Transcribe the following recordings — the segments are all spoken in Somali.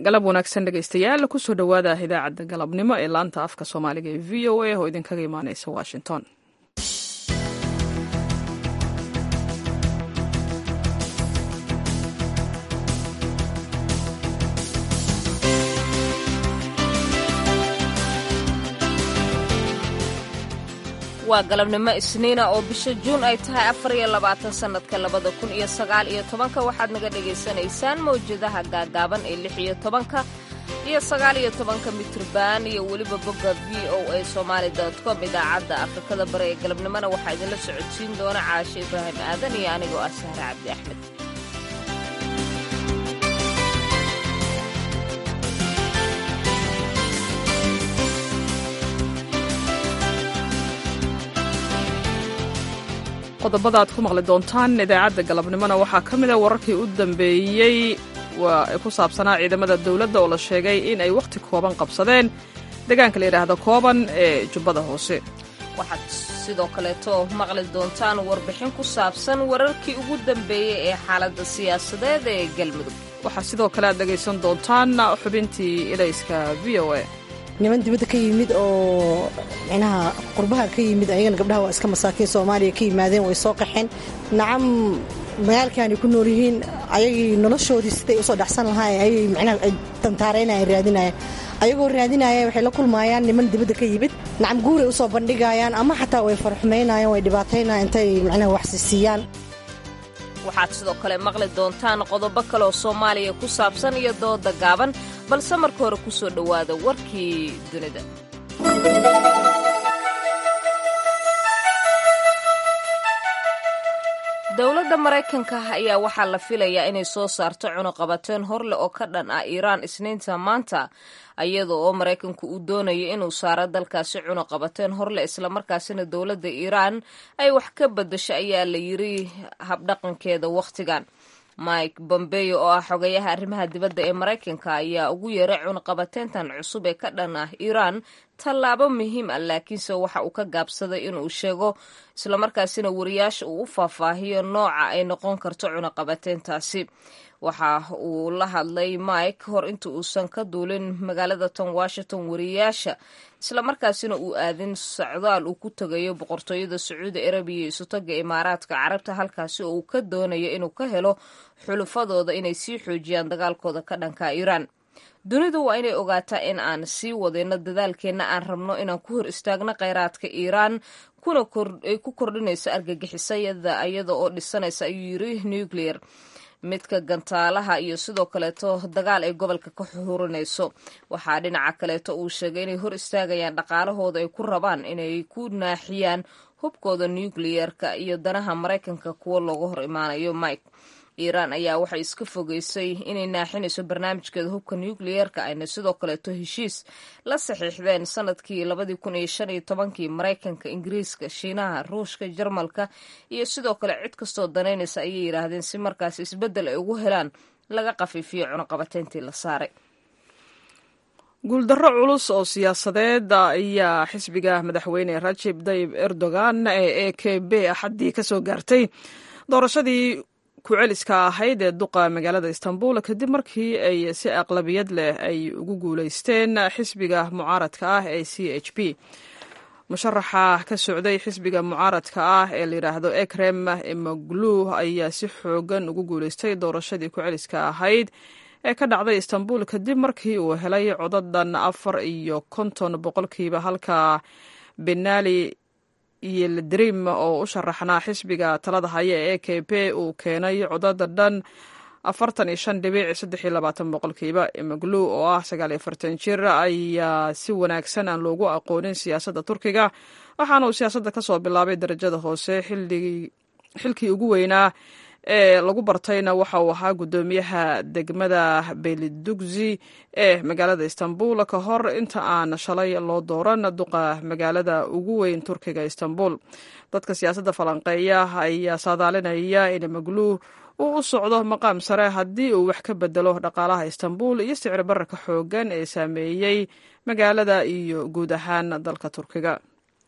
galab wanaagsan dhegaystayaal kusoo dhowaada idaacadda galabnimo ee laanta afka soomaaliga ee v o a oo idinkaga imaaneysa washington waa galabnimo isniina oo bisha juun ay tahay afar iyo labaatan sannadka labada kun iyo sagaal iyo tobanka waxaad naga dhagaysanaysaan mawjadaha gaagaaban ee lix iyo tobanka iyo sagaal iyo tobanka mitrban iyo weliba bogga v o a somaali com idaacadda afrikada bare ee galabnimona waxaa idinla socodsiin doona caashe ibraahim aadan iyo anigoo ah sahre cabdi axmed qodobada aad ku maqli doontaan idaacadda galabnimona waxaa ka mida wararkii u dambeeyey waa ku saabsanaa ciidamada dowladda oo la sheegay in ay wakhti kooban qabsadeen deegaanka la yidhaahdo kooban ee jubbada hoose waxaad sidoo kaleeto maqli doontaan warbixin ku saabsan wararkii ugu dambeeyey ee xaaladda siyaasadeed ee galmudug waxaa sidoo kale aad dhegaysan doontaan xubintii ilayska v o a niman dibadda ka yimid oo micnaha qurbaha ka yimid ayagana gabdhaha waa iska masaakiin soomaaliya ka yimaadeen way soo qaxeen nacam magaalkaanay ku nool yihiin ayagii noloshoodii siday usoo dhexsan lahaayeen ayay micnaha tantaaraynayaan raadinayaan ayagoo raadinaya waxay la kulmaayaan niman dibadda ka yimid nacam guuray usoo bandhigayaan ama xataa way farxumaynayaan way dhibaataynayaan intay micnaha waxsisiiyaan waxaad sidoo kale maqli doontaan qodobo kaleoo soomaaliya ku saabsan iyo dooda gaaban balse marka hore ku soo dhowaada warkii dunida dowladda maraykanka ayaa waxaa la filayaa inay soo saarto cunuqabateen horleh oo ka dhan ah iiraan isniinta maanta iyada oo maraykanku uu doonayo inuu saaro dalkaasi cunuqabateen horleh islamarkaasina dowladda iiraan ay wax ka bedasho ayaa la yiri habdhaqankeeda wakhtigan mike bombeyo oo ah xogayaha arrimaha dibadda ee maraykanka ayaa ugu yeeray cunuqabateentan cusub ee ka dhan ah iiraan tallaabo muhiim ah laakiinse waxa uu ka gaabsaday inuu sheego islamarkaasina wariyaasha uu u faahfaahiyo nooca ay noqon karto cunuqabateentaasi waxa uu la hadlay mike hor inta uusan ka duulin magaalada tan washington wariyaasha islamarkaasina uu aadin socdaal uu ku tegayo boqortooyada sacuudi arabiya iyo isutaga imaaraadka carabta halkaasi oo uu ka doonayo inuu ka helo xulufadooda inay sii xoojiyaan dagaalkooda ka dhanka iiraan dunidu waa inay ogaataa in aan sii wadayno dadaalkeenna aan rabno inaan ku hor istaagno kheyraadka iiraan ay ku kordhinayso argagixisayada iyada oo dhisanaysa ayuu yiri nuclear midka gantaalaha iyo sidoo kaleeto dagaal ay gobolka ka xurinayso waxaa dhinaca kaleeto uu sheegay inay hor istaagayaan dhaqaalahooda ay ku rabaan inay ku naaxiyaan hubkooda nucleer-ka iyo danaha maraykanka kuwo looga hor imaanayo mike iiraan ayaa waxay iska fogeysay inay naaxinayso barnaamijkeeda hubka nucleer-ka ayna sidoo kaleeto heshiis la saxiixdeen sanadkii labadii kun iyo shan iyo tobankii maraykanka ingiriiska shiinaha ruushka jarmalka iyo sidoo kale cid kastoo danaynaysa ayay yidhaahdeen si markaas isbeddel ay ugu helaan laga qafiifiyo cunuqabateyntii la saaray guuldarro culus oo siyaasadeed ayaa xisbiga madaxweyne rajib tayib erdogan ee e k b axaddii ka soo gaartay doorashadii ku-celiska ahayd ee duqa magaalada istanbul kadib markii ay si aqlabiyad leh ay ugu guulaysteen xisbiga mucaaradka ah ee c h p musharaxa ka socday xisbiga mucaaradka ah ee layidhaahdo ekrem emoglu ayaa si xoogan ugu guulaystay doorashadii ku-celiska ahayd ee ka dhacday istanbul kadib markii uu helay codadan afar iyo konton boqolkiiba halka benali iyo ladrim oo u sharaxnaa xisbiga talada haya ee e k p uu keenay codada dhan afartan iyo shan dhibic saddex iyo labaatan boqolkiiba emaglu oo ah sagaal iyo afartan jir ayaa si wanaagsan aan loogu aqoonin siyaasadda turkiga waxaana uu siyaasadda ka soo bilaabay darajada hoose xilkii ugu weynaa ee lagu bartayna waxa uu ahaa guddoomiyaha degmada belidugzi ee magaalada istanbul ka hor inta aan shalay loo dooran duqa magaalada ugu weyn turkiga istanbul dadka siyaasadda falanqeeya ayaa saadaalinaya in maglu uu u socdo maqaam sare haddii uu wax ka bedelo dhaqaalaha istanbul iyo sicir bararka xoogan ee saameeyey magaalada iyo guud ahaan dalka turkiga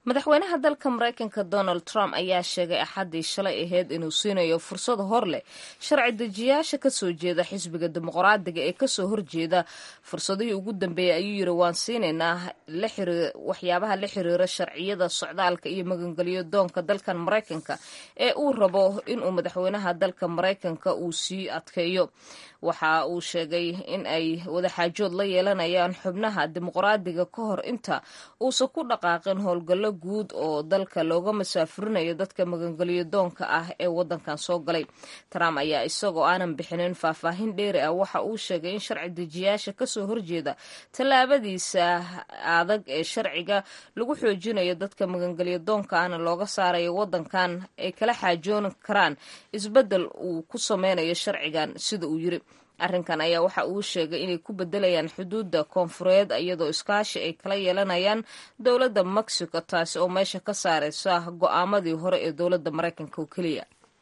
madaxweynaha dalka maraykanka donald trump ayaa sheegay axaddii shalay ahayd inuu siinayo fursad hor leh sharci dejiyaasha kasoo jeeda xisbiga dimuqraadiga ee kasoo horjeeda fursadihii ugu dambeeyay ayuu yiri waan siinaynaa waxyaabaha la xiriira sharciyada socdaalka iyo magangelyo doonka dalkan maraykanka ee uu rabo inuu madaxweynaha dalka maraykanka uu sii adkeeyo waxa uu sheegay in ay wadaxaajood la yeelanayaan xubnaha dimuqraadiga ka hor inta uusan ku dhaqaaqin howlgallo guud oo dalka looga masaafurinayo dadka magangelyo doonka ah ee wadankan soo galay trump ayaa isagoo aanan bixinin faahfaahin dheeri ah waxa uu sheegay in sharci dejiyaasha kasoo horjeeda tallaabadiisa adag ee sharciga lagu xoojinayo dadka magangelyo doonka ahna looga saarayo wadankan ay kala xaajoon karaan isbeddel uu ku sameynayo sharcigan sida uu yiri arrinkan ayaa waxa uu sheegay inay ku bedelayaan xuduudda koonfureed iyadoo iskaashi ay kala yeelanayaan dowladda mexico taasi oo meesha ka saareysa go-aamadii hore ee dowladda maraykanka oo keliya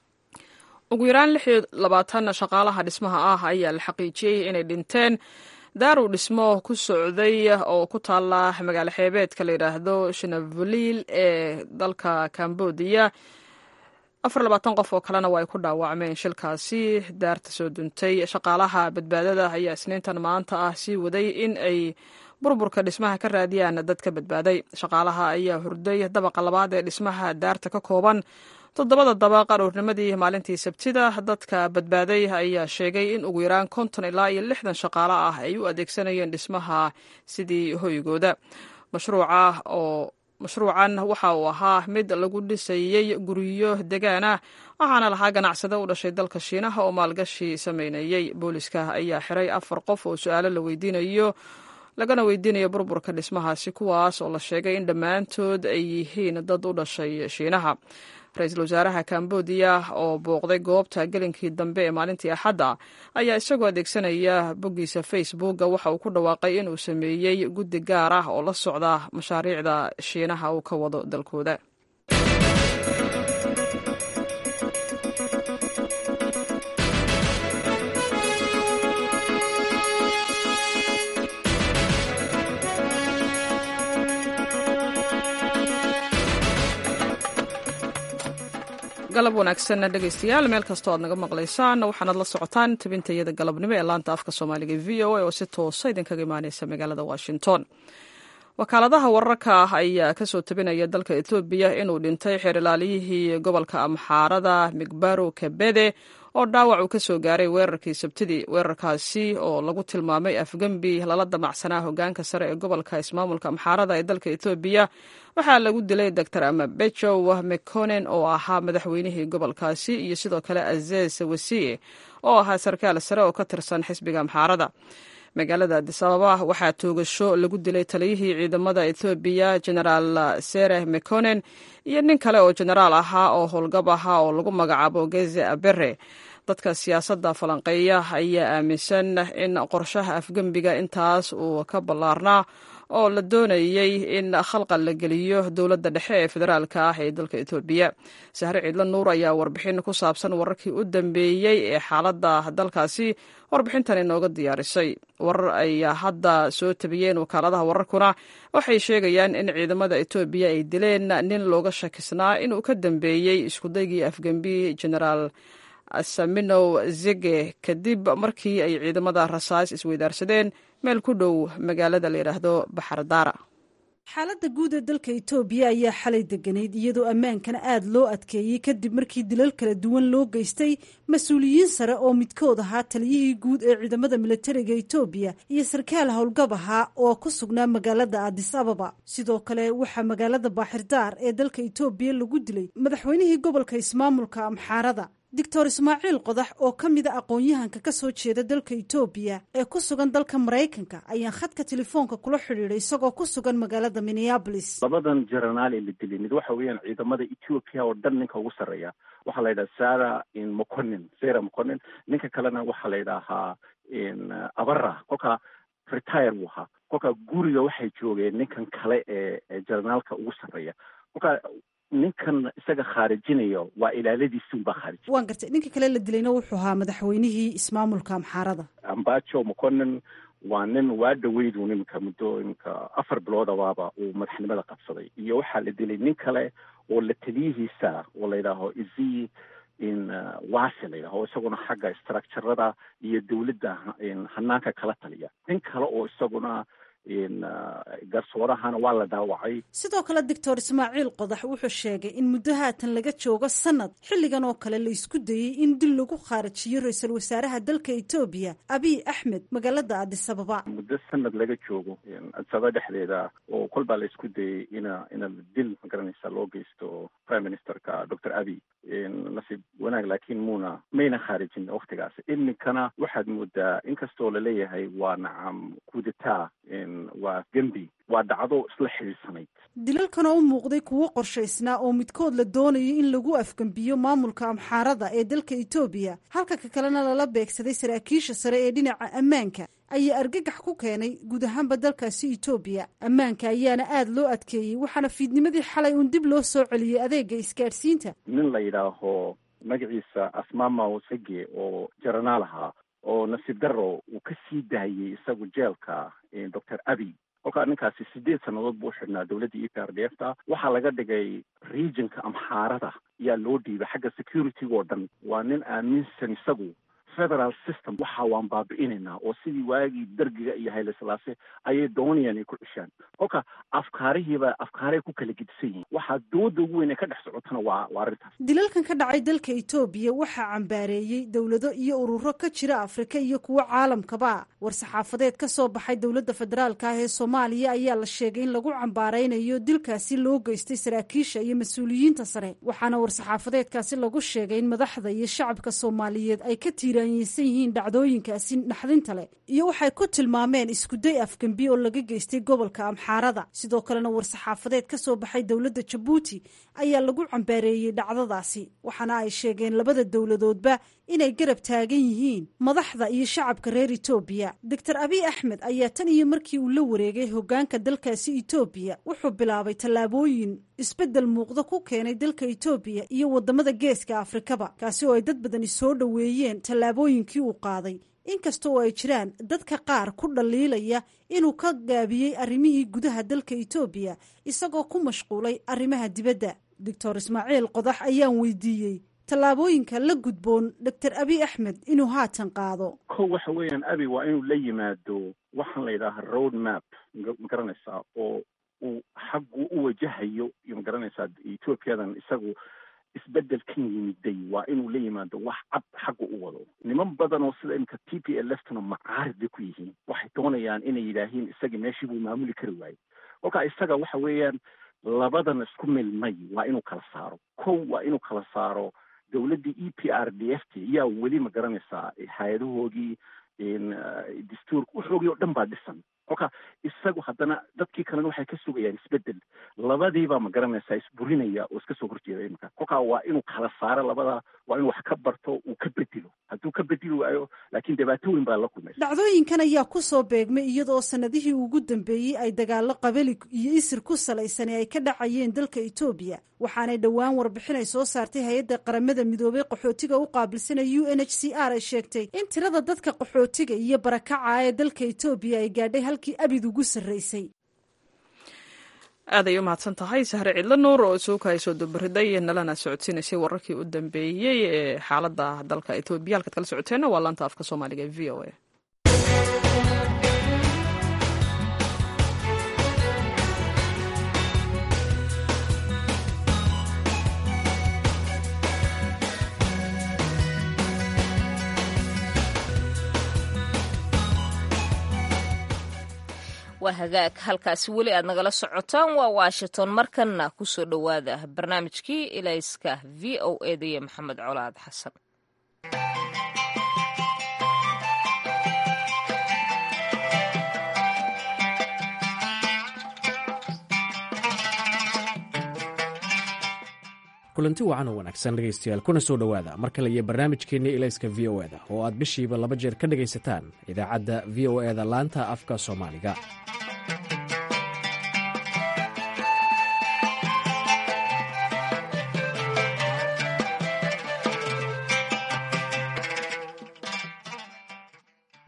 ugu yaraan lix iyo labaatan shaqaalaha dhismaha ah ayaa la xaqiijiyey inay dhinteen daaruu dhismo ku socday oo ku taala magaalo xeebeedka la yidhaahdo shanavaliil ee dalka cambodiya afar labaatan qof oo kalena waa ay ku dhaawacmeen shilkaasi daarta soo duntay shaqaalaha badbaadada ayaa isniintan maanta ah sii waday in ay burburka dhismaha ka raadiyaan dad ka badbaaday shaqaalaha ayaa hurday dabaqa labaad ee dhismaha daarta ka kooban toddobada dabaq aroornimadii maalintii sabtida dadka badbaaday ayaa sheegay in ugu yaraan konton ilaa iyo lixdan shaqaale ah ay u adeegsanayeen dhismaha sidii hoygooda mashruuca oo mashruucan waxa uu ahaa mid lagu dhisayey guryo degaan ah waxaana lahaa ganacsade u dhashay dalka shiinaha oo maalgashi sameynayey booliska ayaa xiray afar qof oo su-aalo la weydiinayo lagana weydiinayo burburka dhismahaasi kuwaas oo la sheegay in dhammaantood ay yihiin dad u dhashay shiinaha ra-iisul wasaaraha kambodiya oo booqday goobta gelinkii dambe ee maalintii axadda ayaa isagoo adeegsanaya boggiisa facebooka waxa uu ku dhawaaqay inuu sameeyey guddi gaar ah oo la socda mashaariicda shiinaha uu ka wado dalkooda galab wanaagsan dhegeystayaal meel kastoo aad naga maqlaysaan waxaanaad la socotaan tabintayada galabnimo ee laanta afka soomaaliga v o a oo si toosa idinkaga imaaneysa magaalada washington wakaaladaha wararka ah ayaa kasoo tabinaya dalka etoobiya inuu dhintay xeer ilaaliyihii gobolka amxaarada migbaro kabede oo dhaawac uu kasoo gaaray weerarkii sabtidii weerarkaasi oo lagu tilmaamay afgembi lala damacsanaa hogaanka sare ee gobolka ismaamulka amxaarada ee dalka etoobiya waxaa lagu dilay doctor amabejow mekonen oo ahaa madaxweynihii gobolkaasi iyo sidoo kale azez wasiye oo ahaa sarkaal sare oo ka tirsan xisbiga amxaarada magaalada adisababa waxaa toogasho lagu dilay taliyihii ciidamada ethoobiya genaraal sereh mekonen iyo nin kale oo genaraal ahaa oo howlgab ahaa oo lagu magacaabo geze abere dadka siyaasadda falanqeeya ayaa aaminsan in qorshaha afgembiga intaas uu ka ballaarnaa oo la doonayey in khalqal la geliyo dowladda dhexe ee federaalka ah ee dalka etoobiya sahre ciidla nuur ayaa warbixin ku saabsan wararkii u dambeeyey ee xaaladda dalkaasi warbixintan inooga diyaarisay warar ayaa hadda soo tabiyeen wakaaladaha wararkuna waxay sheegayaan in ciidamada etoobiya ay dileen nin looga shakisnaa inuu ka dambeeyey iskudaygii afgembi genaraal saminow zege kadib markii ay ciidamada rasaas isweydaarsadeen meel ku dhow magaalada la yidhaahdo baxardaara xaaladda guud ee dalka itoobiya ayaa xalay deganayd iyadoo ammaankana aada loo adkeeyey kadib markii dilal kala duwan loo geystay mas-uuliyiin sare oo midkood ahaa taliyihii guud ee ciidamada milatariga itoobiya iyo sarkaal howlgab ahaa oo ku sugnaa magaalada adis ababa sidoo kale waxaa magaalada baaxirdaar ee dalka itoobiya lagu dilay madaxweynihii gobolka ismaamulka amxaarada doctor ismaaciil qodax oo ka mida aqoon-yahanka ka soo jeeda dalka itoobiya ee ku sugan dalka maraykanka ayaan khadka telefoonka kula xidhiiday isagoo ku sugan magaalada minneabolis labadan jenaraal ee la dilay mid waxa weeyaan ciidamada ethiopia oo dhan ninka ugu sarreeya waxaa la yidhaha sara moconin sara moconin ninka kalena waxaa la yidhaahaa abara kolkaa retire buu ahaa kolkaa guriga waxay joogeen ninkan kale ee jenaraalka ugu sarreeya kolkaa ninkan isaga khaarijinayo waa ilaaladiisi unbaa khaarij waan gartay ninka kale la dilayna wuxuu ahaa madaxweynihii ismaamulka amxaarada ambajo moconin waa nin waa dhaweydu iminka muddo iminka afar biloodabaaba uu madaxnimada qabsaday iyo waxaa la dilay nin kale oo la taliyihiisa oo la yidhaaho izi in wasi la yidhaho isaguna xagga structurada iyo dawladda hanaanka kala taliya nin kale oo isaguna garsoorahana waa la dhaawacay sidoo kale doctor ismaaciil qodax wuxuu sheegay in muddo haatan laga joogo sanad xilligan oo kale la isku dayey in dil lagu khaarajiyo ra-iisul wasaaraha dalka etoobiya abiy axmed magaalada adisababa muddo sanad laga joogo adisababa dhexdeeda oo kol baa la isku dayey ina ina dil magaranaysa loo geysto prime ministerka doctor abiy nasiib wanaag laakiin muuna mayna khaarijin waktigaas iminkana waxaad moodaa inkastoo laleeyahay waa nacam kudeta waa gembi waa dhacdo isla xidhiidsanayd dilalkan oo u muuqday kuwo qorshaysnaa oo midkood la doonayo in lagu afgembiyo maamulka amxaarada ee dalka etoobiya halka ka kalena lala beegsaday saraakiisha sare ee dhinaca ammaanka ayaa argagax ku keenay guud ahaanba dalkaasi etoobiya ammaanka ayaana aada loo adkeeyey waxaana fiidnimadii xalay uun dib loo soo celiyey adeega isgaadhsiinta nin la yidhaaho magaciisa asmamaw sege oo jaranaal ahaa oo nasiib daro uu ka sii daayey isagu jeelka doctor abiy kolkaa ninkaasi sideed sannadood buu xidhnaa dowladda e p r d f ta waxaa laga dhigay regionka amxaarada ayaa loo dhiibay xagga security oo dhan waa nin aaminsan isagu federal system waxa waan baabi'inaynaa oo sidii waagii dargiga iyo hayle silaase ayay doonayaan ay ku cishaan kolka afkaarihiiba afkaaray ku kala gedisan yihiin waxaa dooda ugu weyn ee ka dhex socotana waa waa arrintaas dilalkan ka dhacay dalka etoobiya waxaa cambaareeyey dowlado iyo ururo ka jira afrika iyo kuwo caalamkaba war-saxaafadeed ka soo baxay dowladda federaalka ah ee soomaaliya ayaa la sheegay in lagu cambaaraynayo dilkaasi loo geystay saraakiisha iyo mas-uuliyiinta sare waxaana war-saxaafadeedkaasi lagu sheegay in madaxda iyo shacabka soomaaliyeed ay ka tiiraanyeysan yihiin dhacdooyinkaasi naxdinta leh iyo waxay ku tilmaameen iskuday afgembi oo laga geystay gobolka amxaarada sidoo kalena war-saxaafadeed ka soo baxay dowladda jabuuti ayaa lagu cambaareeyey dhacdadaasi waxaana ay sheegeen labada dowladoodba inay garab taagan yihiin madaxda iyo shacabka reer etoobiya doctor abiy axmed ayaa tan iyo markii uu la wareegay hogaanka dalkaasi etoobiya wuxuu bilaabay tallaabooyin isbeddel muuqda ku keenay dalka etoobiya iyo wadamada geeska afrikaba kaasi oo ay dad badani soo dhoweeyeen tallaabooyinkii uu qaaday inkasta oo ay jiraan dadka qaar ku dhaliilaya inuu ka gaabiyey arrimihii gudaha dalka etoobiya isagoo ku mashquulay arrimaha dibadda doctor ismaaciil qodax ayaan weydiiyey tallaabooyinka la gudboon doctor abiy axmed inuu haatan qaado ko waxa weeyaan abi waa inuu la yimaado waxaan la yidhaaha road map ma garanaysaa oo uu xaggu u wajahayo iyo ma garanaysaa ethoobiyadan isagu isbedel kan yimiday waa inuu la yimaado wax cad xagga u wado niman badan oo sida imika t p l ftuna macaarid bay ku yihiin waxay doonayaan inay yidhaahiin isagii meeshii buu maamuli kari waayey kolkaa isaga waxa weeyaan labadan isku milmay waa inuu kala saaro kow waa inuu kala saaro dowladdii e p r d f t yaa weli ma garanaysaa hay-adahoogii dastuurka wuxoogii oo dhan baa dhisan kolka isagu haddana dadkii kalena waxay ka sugayaan isbedel labadiibaa ma garanaysaa isburinaya oo iska soo horjeeda iminka kolkaa waa inuu kala saaro labada waa inuu wax ka barto uu ka bedelo hadduu ka bedeli waayo laakiin dhibaato weyn baa la kulmaysa dhacdooyinkan ayaa ku soo beegmay iyadoo sanadihii ugu dambeeyey ay dagaalo qabali iyo isir ku salaysan ee ay ka dhacayeen dalka etoobiya waxaanay dhowaan warbixin ay soo saartay hay-adda qaramada midoobay qaxootiga u qaabilsana u n h c r ay sheegtay in tirada dadka qaxootiga iyo barakaca ee dalka etoobiya ay gaadhay halkii abid ugu sarreysay aad ay u mahadsan tahay sahre cidlo nuur oo suuka ay soo dubariday nalana socodsiinaysay wararkii u dambeeyey ee xaaladda dalka etoobiya halkaad kala socoteenna waa laanta afka soomaaliga ee v o a waa hagaag halkaasi weli aad nagala socotaan waa washington markanna ku soo dhowaada barnaamijkii ilayska v o eda iyo maxamed colaad xasan kulanti wacan oo wanaagsan dhegaystayaal kuna soo dhowaada mar kale iyo barnaamijkeenni ilayska v o eda oo aad bishiiba laba jeer ka dhegaysataan idaacadda v o eda laanta afka soomaaliga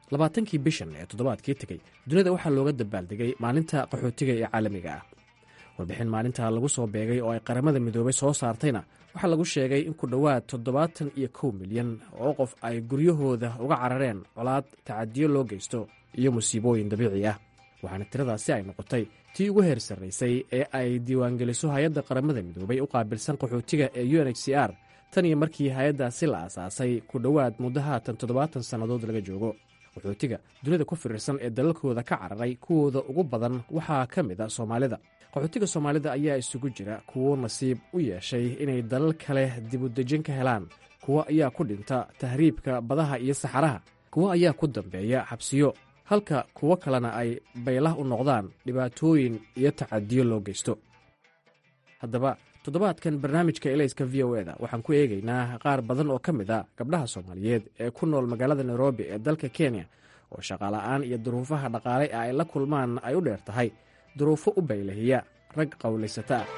labaatankii bishan ee toddobaadkii tegey dunida waxaa looga dabaaldegay maalinta qaxootiga ee caalamiga ah warbixin maalinta lagu soo beegay oo ay qaramada midoobay soo saartayna waxaa lagu sheegay in ku dhowaad toddobaatan iyo kow milyan oo qof ay guryahooda uga carareen colaad tacadiyo loo geysto iyo musiibooyin dabiici ah waxaana tiradaasi ay noqotay tii ugu heer sarraysay ee ay diiwaangeliso hay-adda qaramada midoobay u qaabilsan qaxootiga ee u n h c r tan iyo markii hay-addaasi la aasaasay ku dhowaad muddo haatan toddobaatan sannadood laga joogo qaxootiga dunida ku firirsan ee dalalkooda ka cararay kuwooda ugu badan waxaa ka mid a soomaalida qaxootiga soomaalida ayaa isugu jira kuwo nasiib u yeeshay inay dalal kale dibudejin ka helaan kuwo ayaa ku dhinta tahriibka badaha iyo saxaraha kuwo ayaa ku dambeeya xabsiyo halka kuwo kalena ay baylah u noqdaan dhibaatooyin iyo tacadiyo loo geysto haddaba toddobaadkan barnaamijka elayska v o eda waxaan ku eegaynaa qaar badan oo ka mid a gabdhaha soomaaliyeed ee ku nool magaalada nairobi ee dalka kenya oo shaqaala'aan iyo duruufaha dhaqaale ee ay la kulmaan ay u dheer tahay duruufo u baylahiya rag qowlaysata ah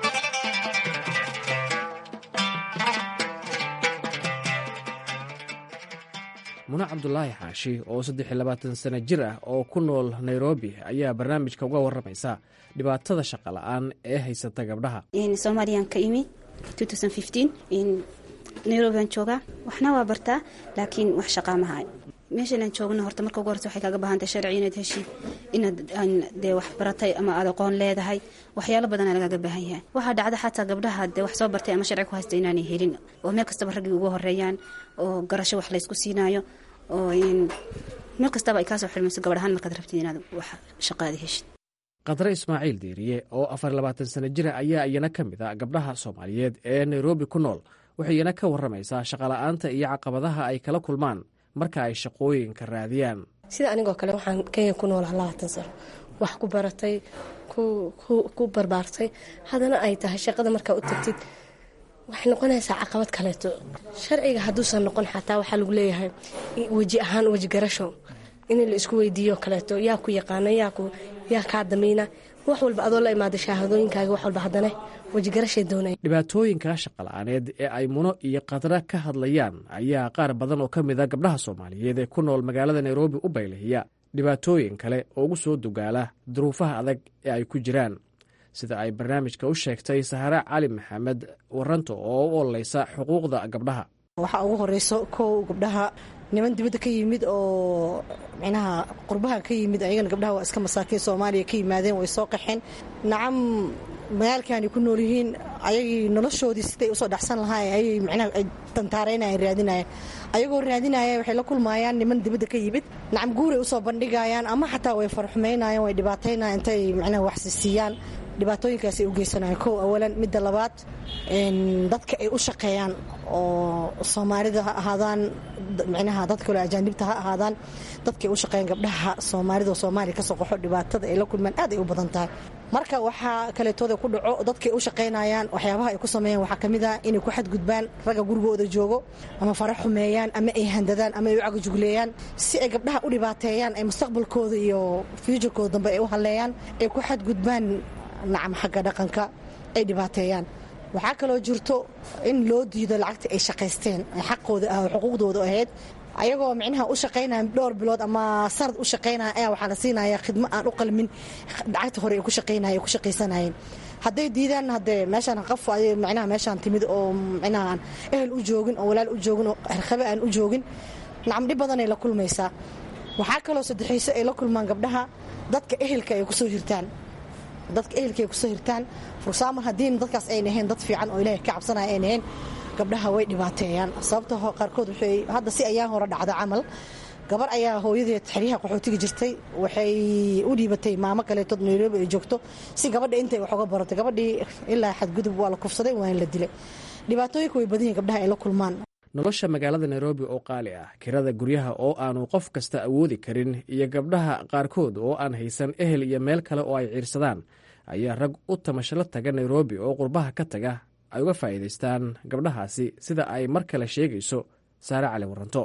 mune cabdulaahi xaashi oo saddex iyo labaatan sano jir ah oo ku nool nairobi ayaa barnaamijka uga warramaysa dhibaatada shaqa la-aan ee haysata gabdhaha soomaaliyaan ka imi nairobiaan joogaa waxna waa bartaa laakiin wax shaqaa mahay meeshanaan joogna horta marka ugu horta waxay kaaga baahantay sharci inaad heshid inaad dee wax baratay ama aad aqoon leedahay waxyaalo badana lagaaga baahan yahay waxaa dhacda xataa gabdhaha dee wax soo bartay ama sharci ku haysta inaanay helin oo meel kastaba raggii ugu horeeyaan oo garasho wax laysku siinaayo oo meel kastaba ay kaasoo xirmayso gabadhahaan markaad rabtid inaad wax shaqaada heshid qadre ismaaciil diiriye oo afar labaatan sano jira ayaa iyana ka mid a gabdhaha soomaaliyeed ee nairobi ku nool waxay iyana ka warramaysaa shaqala'aanta iyo caqabadaha ay kala kulmaan marka ay shaqooyinka raadiyaan sida anigoo kale waxaan kenya ku noolaha labaatan sano wax ku baratay ku barbaartay haddana ay tahay shaqada markaa u tagtid waxay noqonaysaa caqabad kaleeto sharciga hadduusan noqon xataa waxaa lagu leeyahay weji ahaan weji garasho in la isku weydiiyo kaleeto yaa ku yaqaana yaa kaa damiina wax walba adoo la imaada shahaadooyinkaaga wax walba haddana wejigarashay doonaya dhibaatooyinka shaqala'aaneed ee ay muno iyo qadra ka hadlayaan ayaa qaar badan oo ka mid a gabdhaha soomaaliyeed ee ku nool magaalada nairobi u baylahiya dhibaatooyin kale oo ugu soo dugaala duruufaha adag ee ay ku jiraan sida ay barnaamijka u sheegtay sahare cali maxamed waranto oo u ololeysa xuquuqda gabdhaha waxaa ugu horeyso kow gabdhaha niman dibadda ka yimid oo micnaha qurbaha ka yimid ayagana gabdhaha waa iska masaakiin soomaaliya ka yimaadeen way soo qaxeen nacam magaalkaani ku nool yihiin ayagii noloshoodii siday usoo dhacsan lahaayeen ayay micnaha ay tantaareynayan raadinayaan ayagoo raadinaya waxay la kulmaayaan niman dibadda ka yimid nacam guuray usoo bandhigayaan ama xataa way farxumaynayaan way dhibaataynayan intay micnaha waxsisiiyaan dhibaatooyinkaasay u geysanayaan kow awalan midda labaad dadka ay u shaqeeyaan oo soomaalida ha ahaadaan micnaha dad kale ajaanibta ha ahaadaan dadka ay u shaqeeyaan gabdhaha soomaalida oo soomaaliya kasoo qaxo dhibaatada ay la kulmaan aad ay u badan tahay marka waxaa kaleetooda ku dhaco dadkay u shaqaynayaan waxyaabaha ay ku sameeyaan waxaa kamid ah inay ku xadgudbaan ragga gurigooda joogo ama fara xumeeyaan ama ay handadaan ama ay u cagajugleeyaan si ay gabdhaha u dhibaateeyaan ay mustaqbalkooda iyo fuuturkooda dambe ay u haleeyaan ay ku xadgudbaan nacam xagga dhaqanka ay dhibaateeyaan waxaa kaloo jirto in loo diido lacagta ay shaqaysteen xaqooda ah oo xuquuqdooda ahayd ayagoo micnaha u shaqaynaya dhowr bilood ama sanad u shaqaynaya ayaa waxaa la siinaya khidmo aan u qalmin lacagta hore ay ku shaqaynaya ay ku shaqaysanayeen hadday diidaan haddee meeshaan qaf ay micnaha meeshaan timid oo micnaha aan ehel u joogin oo walaal u joogin oo harkabe aan u joogin nacam dhib badanay la kulmaysaa waxaa kaloo saddexayso ay la kulmaan gabdhaha dadka ehelka ay kusoo hirtaan dadka ehelka ay kusoo hirtaan fursaamar haddiina dadkaas ay nahayn dad fiican oo ilaahay ka cabsanaya ay nahayn gabdhaha way dhibaateeyaan sababta qaarkood waxay hadda si ayaa hore dhacda camal gabar ayaa hooyadeed xeryaha qaxootiga jirtay waxay u dhiibatay maamo kaleetood nairobi ay joogto si gabadha intay wax uga baratay gabadhii ilaa xadgudub waa la kufsaday waana la dilay dhibaatooyinka way badan yihin gabdhaha ay la kulmaan nolosha magaalada nairobi oo qaali ah kirada guryaha oo aanu qof kasta awoodi karin iyo gabdhaha qaarkood oo aan haysan ehel iyo meel kale oo ay ciirsadaan ayaa rag u tamashalo taga nairobi oo qurbaha ka taga ay uga faa'iidaystaan gabdhahaasi sida ay mar kale sheegayso saare cali waranto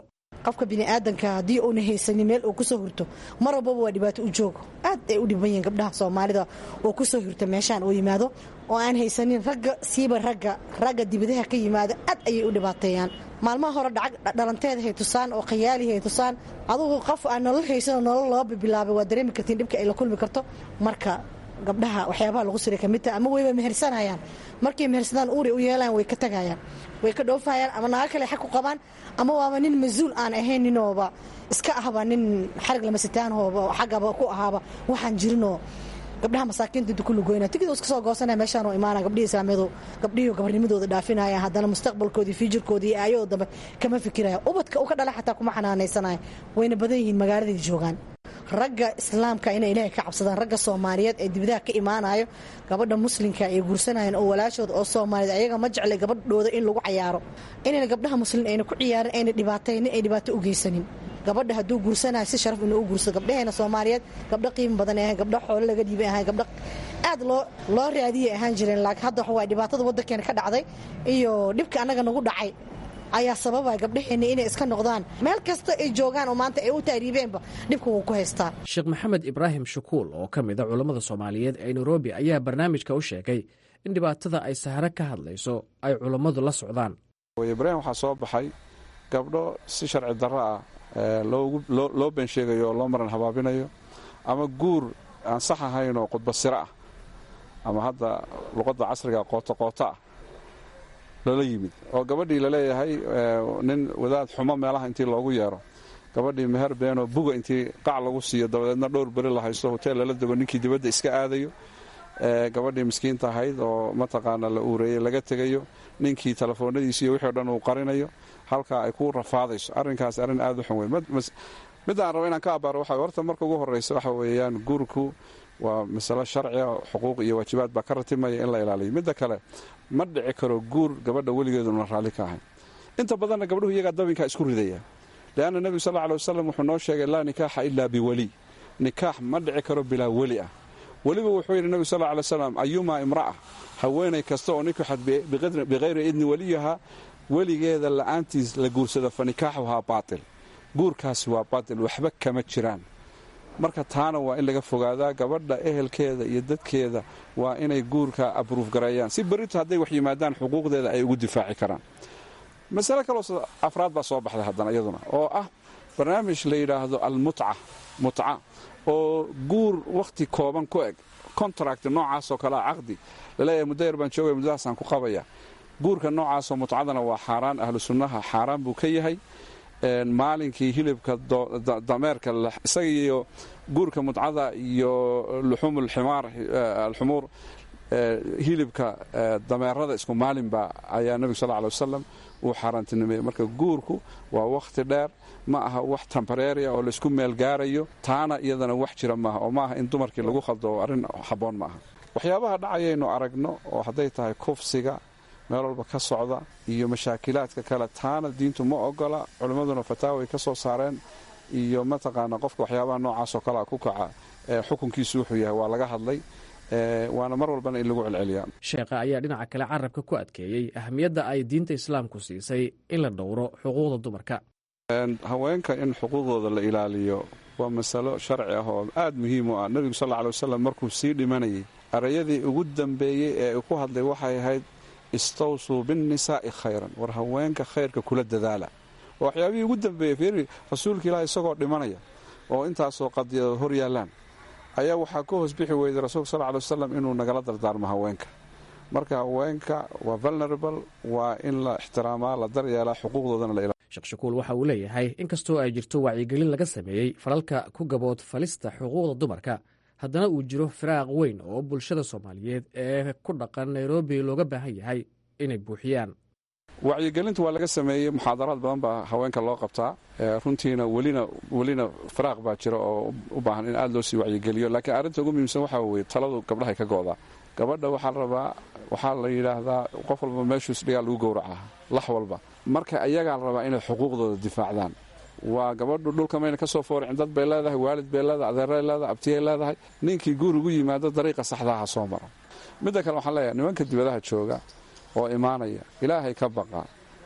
qofka biniaadanka haddii uuna haysanin meel uu kusoo hurto mar walbaba waa dhibaato u joogo aad ay u dhiban yihiin gabdhaha soomaalida oo kusoo hurta meeshaan uu yimaado oo aan haysanin ragga siiba ragga ragga dibadaha ka yimaado aad ayay u dhibaateeyaan maalmaha hore dhacag dhalanteed hay tusaan oo khayaali hay tusaan adugu qof aan nolol haysanoo nolol loo bilaabay waa dareemi kartiin dhibka ay la kulmi karto marka gabdhaha waxyaabaha lagu siray kamid taha ama wayba mehersanayaan markay mehersadaan uuri u yeelaan way ka tagayaan way ka dhoofayaan ama naago kale xag ku qabaan ama waaba nin mas-uul aan ahayn ninooba iska ahba nin xarig lamasitaanhooba xaggaba ku ahaaba waxaan jirinoo gabdhaha masaakiinta inta ku lugoyna tigid iska soo goosanaya meeshaan oo imaana gabdhihii islaamiyadu gabdhihii gabarnimadooda dhaafinaya haddana mustaqbalkoodii fiijirkoodii iyo aayahoo dambe kama fikiraya ubadka u ka dhala xataa kuma xanaanaysanaya wayna badan yihiin magaaladay joogaan ragga islaamka inay ilaahay ka cabsadaan ragga soomaaliyeed ee dibadaha ka imaanayo gabadha muslimka ay guursanayeen oo walaashooda oo soomaaliyeed ayaga ma jeclay gabadhooda in lagu cayaaro inayna gabdhaha muslim ayna ku ciyaarin ayna dhibaataynin ay dhibaato u geysanin gabadha hadduu guursanayo si sharaf inuu u guursado gabdhaheena soomaaliyeed gabdho qiimi badan ahay gabdho xoolo laga dhiibay ahay gabdho aad loo loo raadiyay ahaan jireen laakiin hadda waxa waay dhibaatada waddankeena ka dhacday iyo dhibka annaga nagu dhacay ayaa sababaya gabdhaheenna inay iska noqdaan meel kasta ay joogaan oo maanta ay u taariibeenba dhibka wuu ku haystaa sheekh maxamed ibraahim shukuul oo ka mid a culammada soomaaliyeed ee nairobi ayaa barnaamijka u sheegay in dhibaatada ay sahare ka hadlayso ay culammadu la socdaan ibraahim waxaa soo baxay gabdho si sharci darro ah loo been sheegayo oo loo maran habaabinayo ama guur aan sax ahayn oo khudba siro ah ama hadda luqadda casriga qooto qooto ah lala yimid oo gabadhii laleeyahay nin wadaad xumo meelaha intii loogu yeero gabadhii meher beenoo buga intii qac lagu siiyo dabadeedna dhowr beri la haysto hoteel lala dego ninkii dibadda iska aadayo gabadhii miskiinta ahayd oo mataqaana la uureeyey laga tegayo ninkii telefoonadiisi iyo wixii o dhan uu qarinayo halkaa ay ku rafaadayso arrinkaas arrin aad u xun wey midaan raba inaan ka abaaro waxa horta marka ugu horreysa waxa weeyaan guurku waa masalo sharciga xuquuq iyo waajibaad baa ka ratimaya in la ilaaliyo midda kale ma dhici karo guur gabadha weligeeduna raalli ka ahayn inta badanna gabdhuhu iyagaa dabinkaa isku ridaya leanna nebigu sal lla ly wasalam wuxuu noo sheegay laa nikaaxa ilaa biweli nikaax ma dhici karo bilaa weli ah weliba wuxuu yidhi nebigu sal lla alay slam ayumaa imra'a haweenay kasta oo nikaxad bikhayri idni weliyaha weligeeda la'aantiis la guursada fa nikaaxuhaa baatil guurkaasi waa baatil waxba kama jiraan marka taana waa in laga fogaadaa gabadha ehelkeeda iyo dadkeeda waa inay guurka abruuf gareeyaan si berrito hadday wax yimaadaan xuquuqdeeda ay ugu difaaci karaan masale kaloo afraad baa soo baxday haddana iyaduna oo ah barnaamij la yidhaahdo almutca mutca oo guur wakhti kooban ku eg contract noocaasoo kalea caqdi laleeyahay muddo yar baan joogaya muddadaasaan ku qabaya guurka noocaasoo mutcadana waa xaaraan ahlu sunnaha xaaraan buu ka yahay maalinkii hilibka dameerka isaga iyo guurka mutcada iyo luxuum alxumuur hilibka dameerada isku maalinba ayaa nebigu sal ly wasalam uu xaaraantinimeeyey marka guurku waa wakhti dheer ma aha wax tembareria oo laysku meel gaarayo taana iyadana wax jira maaha oo maaha in dumarkii lagu khaldo oo arrin habboon ma aha waxyaabaha dhacayaynu aragno oo hadday tahay kufsiga meel walba ka socda iyo mashaakilaadka kale taana diintu ma ogola culimmaduna fataaway ka soo saareen iyo mataqaana qofka waxyaabaha noocaasoo kalea ku kaca xukunkiisu wuxuu yahay waa laga hadlay waana mar walbana in lagu celceliyaa sheekha ayaa dhinaca kale carabka ku adkeeyey ahamiyadda ay diinta islaamku siisay in la dhowro xuquuqda dumarka haweenka in xuquuqdooda la ilaaliyo waa masalo sharci ah oo aad muhiim u ah nebigu sal lla alay wasalam markuu sii dhimanayay arayadii ugu dambeeyey ee uu ku hadlay waxay ahayd istawsuu binnisaa'i khayran war haweenka khayrka kula dadaala oo waxyaabihii ugu dambeeyey fiiri rasuulka ilaah isagoo dhimanaya oo intaasoo qadiyadood hor yaallaan ayaa waxaa ka hoos bixi weyday rasuulka sal ly wasalam inuu nagala dardaarmo haweenka marka haweenka waa vulnerable waa in la ixtiraamaa la daryeelaa xuquuqdoodana la sheekh shakuul waxa uu leeyahay inkastoo ay jirto wacyigelin laga sameeyey falalka ku gabood falista xuquuqda dumarka haddana uu jiro firaaq weyn oo bulshada soomaaliyeed ee ku dhaqan nairobi looga baahan yahay inay buuxiyaan wacyigelinta waa laga sameeyey muxaadaraad badan baa haweenka loo qabtaa runtiina welina welina firaaq baa jira oo u baahan in aad loo sii wacyigeliyo laakiin arrinta ugu muhiimsan waxaa weye taladu gabdhahay ka go'daa gabadha waxaa la rabaa waxaa la yidhaahdaa qof walba meeshuus dhigaa lagu gowracaa lax walba marka ayagaa la rabaa inay xuquuqdooda difaacdaan waa gabadhu dhulka mayna ka soo fooricin dad bay leedahay waalid bay leedahay adeeray leedahay abtiyay leedahay ninkii guur ugu yimaado dariiqa saxdaaha soo maro midda kale waxaan leeyahay nimanka dibadaha jooga oo imaanaya ilaahay ka baqa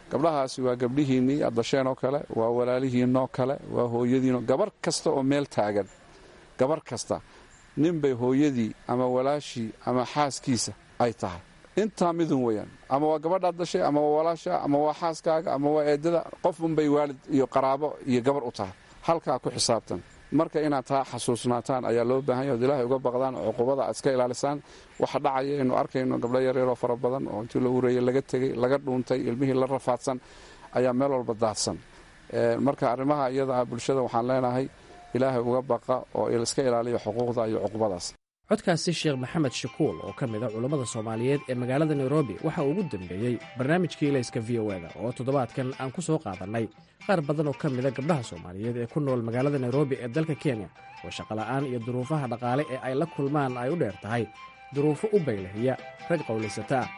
gabdhahaasi waa gabdhihiinnii aad dasheen oo kale waa walaalihiinoo kale waa hooyadiinoo gabar kasta oo meel taagan gabar kasta ninbay hooyadii ama walaashii ama xaaskiisa ay tahay intaa midun weyaan ama waa gabadhaad dashay ama waa walaasha ama waa xaaskaaga ama waa eedada qof unbay waalid iyo qaraabo iyo gabar u tahay halkaa ku xisaabtan marka inaad taa xasuusnaataan ayaa loo baahan yahy od ilaahay uga baqdaan oo cuqubada aad iska ilaalisaan waxa dhacaya aynu arkayno gabdho yaryaroo fara badan oo intii la ureeyey laga tegey laga dhuuntay ilmihii la rafaadsan ayaa meel walba daadsan marka arrimaha iyada ah bulshada waxaan leenahay ilaahay uga baqa oo iska ilaaliya xuquuqda iyo cuqubadaas codkaasi sheekh maxamed shakuul oo ka mid a culammada soomaaliyeed ee magaalada nairobi waxa uu ugu dambeeyey barnaamijkii ilayska v o eda oo toddobaadkan aan ku soo qaadannay qaar badan oo ka mida gabdhaha soomaaliyeed ee ku nool magaalada nairobi ee dalka kenya oo shaqola'aan iyo duruufaha dhaqaale ee ay la kulmaan ay u dheer tahay duruufo u baylahiya rag qowlaysata ah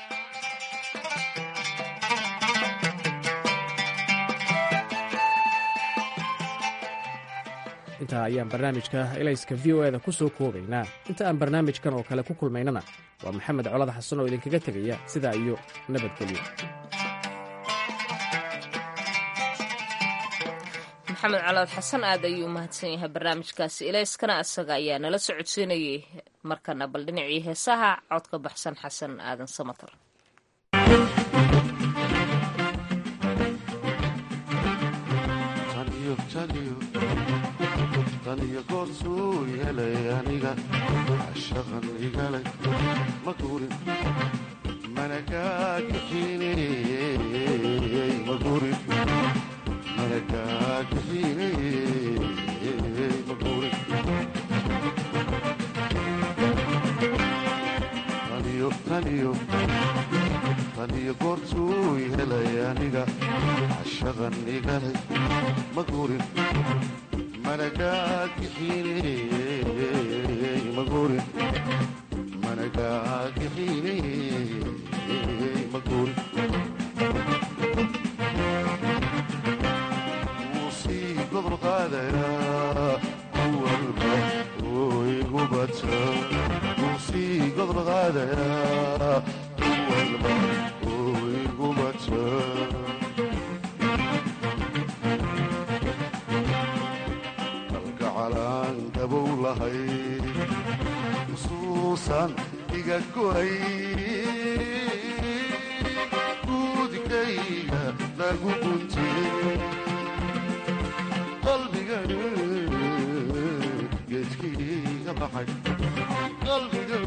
intaa ayaan barnaamijka ilayska v o eda ku soo koobaynaa inta aan barnaamijkan oo kale ku kulmaynana waa maxamed colad xasan oo idinkaga tegaya sidaa iyo nabadgelyo maxamed colaad xasan aad ayuu umahadsan yahay barnaamijkaasi ilayskana isaga ayaa nala socodsiinayay markana bal dhinacii heesaha codka baxsan xasan aadan samatar taniyo goorsuu helay aniga shaqan igalay ma gurin mana gaagixiney ma gurin mana gaagixiney ma gurin taniyo taniyo taniyo goorsuu helay aniga shaqan igalay ma gurin managaagixiney magurin managaagixiney magurin wuu sii gobol qaadayaa kuwalba oo igu bata wuu sii gobol qaadayaa kuwalba oo igu bata usuusan iga gohay guudkayga lagu guntiyey qalbigan geedkiiga baxay qalbigan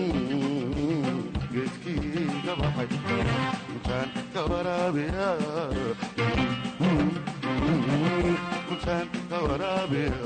geedkiiga baxay intaan ka waraabiya intaan ka waraabiya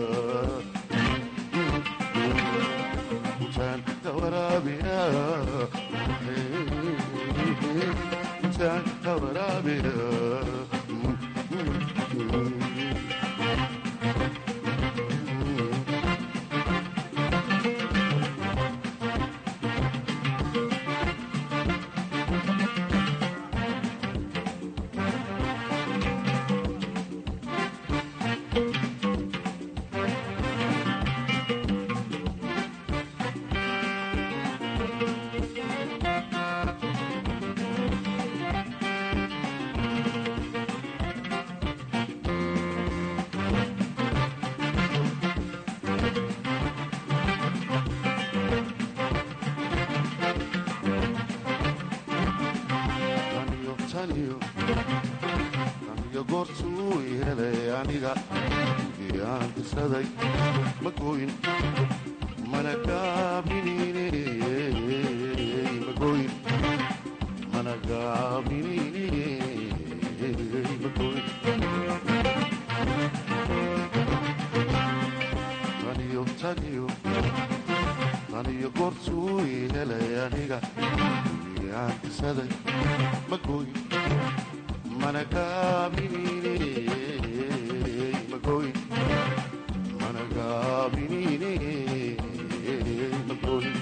aniyo goortuu helay aniga iyaan kisaday ma gooyin mana gaabinine magoyin mana gaabinine magoyin taniyo taniyo taniyo goortuu helay aniga iyaan kisaday ma gooyin mana gaabinine magoyin mana gaabinine magoyin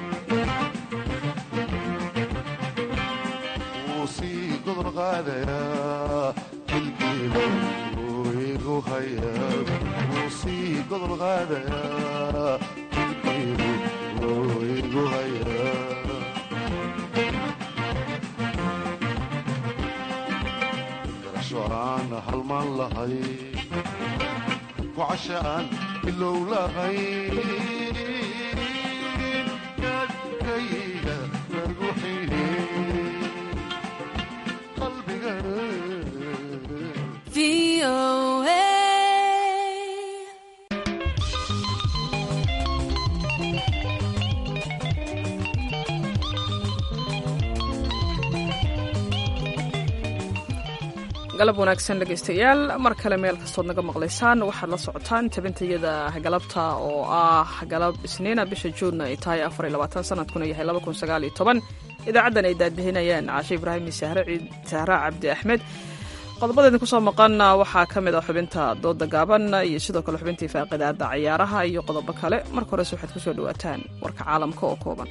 wuu sii gobol qaadayaa jilbiiba wuu igu hayaa wuu sii gobol qaadayaa jilbiibu wuu igu hayaa irmaan lahay wacasha aan ilow lahay kaadkayga lagu xidhe qalbiga galab wanaagsan dhegaystayaal mar kale meel kastood naga maqlaysaan waxaad la socotaan tabintayada galabta oo ah galab isniina bisha juunna ay tahay sanadkuna yahay idaacaddan ay daadihinayaan caashe ibraahim sahra cabdi axmed qodobada idinku soo maqan waxaa ka mid a xubinta dooda gaaban iyo sidoo kale xubintii faaqidaada ciyaaraha iyo qodobo kale marka horese waxaad kusoo dhawaataan warka caalamka oo kooban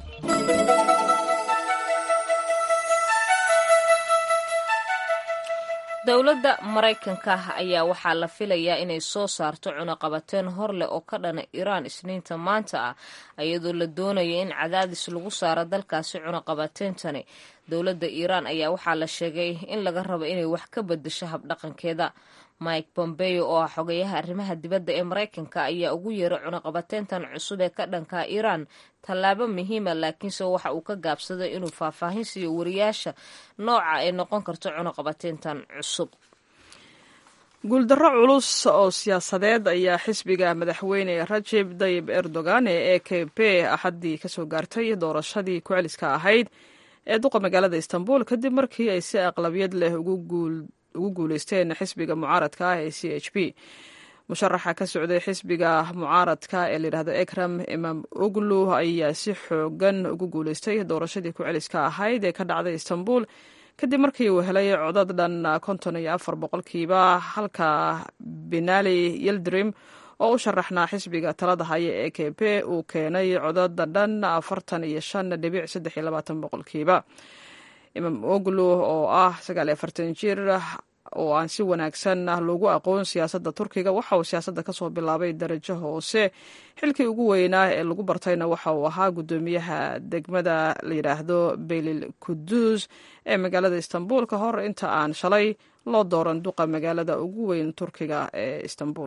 dowladda maraykanka ayaa waxaa la filayaa inay soo saarto cunaqabateen hor leh oo ka dhana iiraan isniinta maanta ah iyadoo la doonaya in cadaadis lagu saaro dalkaasi cunaqabateentani dowladda iiraan ayaa waxaa la sheegay in laga rabo inay wax ka bedesho habdhaqankeeda mike bombeo oo ah xogayaha arrimaha dibadda ee maraykanka ayaa ugu yeeray cunaqabateentan cusub ee ka dhanka iiraan tallaabo muhiima laakiinse waxa uu ka gaabsaday inuu faahfaahin siiyo wariyaasha nooca ay noqon karto cunaqabateentan cusub guuldarro culus oo siyaasadeed ayaa xisbiga madaxweyne rajeb dayib erdogan ee e k b axaddii kasoo gaartay doorashadii ku-celiska ahayd ee duqa magaalada istanbul kadib markii ay si aqlabiyad leh ugu guuleysteen xisbiga mucaaradka ah ee c h p musharaxa ka socday xisbiga mucaaradka ee layidhahdo ekram imam oglu ayaa si xoogan ugu guuleystay doorashadii ku-celiska ahayd ee ka dhacday istanbul kadib markii uu helay codad dhan konton iyo afar boqolkiiba halka benali yeldrim oo u sharaxnaa xisbiga talada haya ee k p uu keenay codada dhan afartan iyo shan dhibic saddex iyo labaatan boqolkiiba imam oglu oo ah sagaal iyo afartan jir oo aan si wanaagsan loogu aqoon siyaasadda turkiga waxa uu siyaasadda kasoo bilaabay darajo hoose xilkii ugu weynaa ee lagu bartayna waxa uu ahaa guddoomiyaha degmada la yidhaahdo beylil kudus ee magaalada istanbul ka hor inta aan shalay loo dooran duqa magaalada ugu weyn turkiga ee istanbul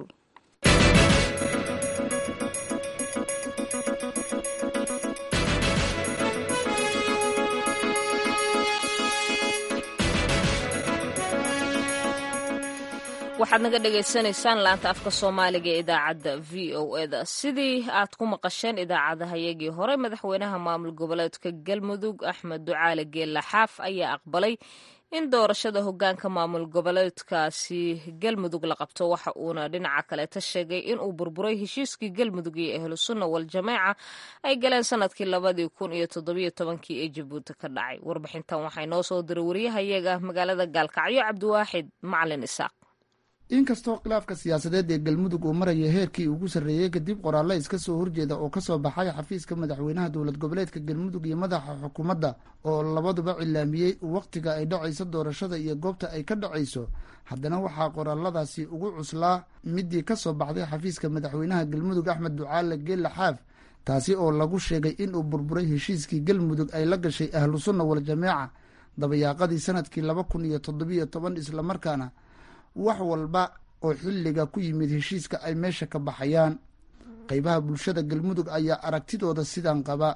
waxaad naga dhagaysanaysaan laanta afka soomaaliga ee idaacadda v o eda sidii aad ku maqasheen idaacadahayagii hore madaxweynaha maamul goboleedka galmudug axmed ducaale geella xaaf ayaa aqbalay in doorashada hogaanka maamul goboleedkaasi galmudug la qabto waxa uuna dhinaca kaleeta sheegay inuu burburay heshiiskii galmudug iyo ahlu sunna waljamaaca ay galeen sanadkii labadii kun iyo toddobiyo tobankii ee jabuuti ka dhacay warbixintan waxaa inoo soo diray wariyahayaga magaalada gaalkacyo cabdiwaaxid macalin isaaq inkastoo khilaafka siyaasadeed ee galmudug uu maraya heerkii ugu sarreeyey kadib qoraallo iska soo horjeeda oo kasoo baxay xafiiska madaxweynaha dowlad goboleedka galmudug iyo madaxa xukuumadda oo labaduba cilaamiyey wakhtiga ay dhacayso doorashada iyo goobta ay ka dhacayso haddana waxaa qoraaladaasi ugu cuslaa midii kasoo baxday xafiiska madaxweynaha galmudug axmed ducaale geella xaaf taasi oo lagu sheegay inuu burburay heshiiskii galmudug ay la gashay ahlu sunna waljamaaca dabayaaqadii sanadkii laba kun iyo toddobiyo toban islamarkaana wax walba oo xilliga ku yimid heshiiska ay meesha ka baxayaan qeybaha bulshada galmudug ayaa aragtidooda sidan qaba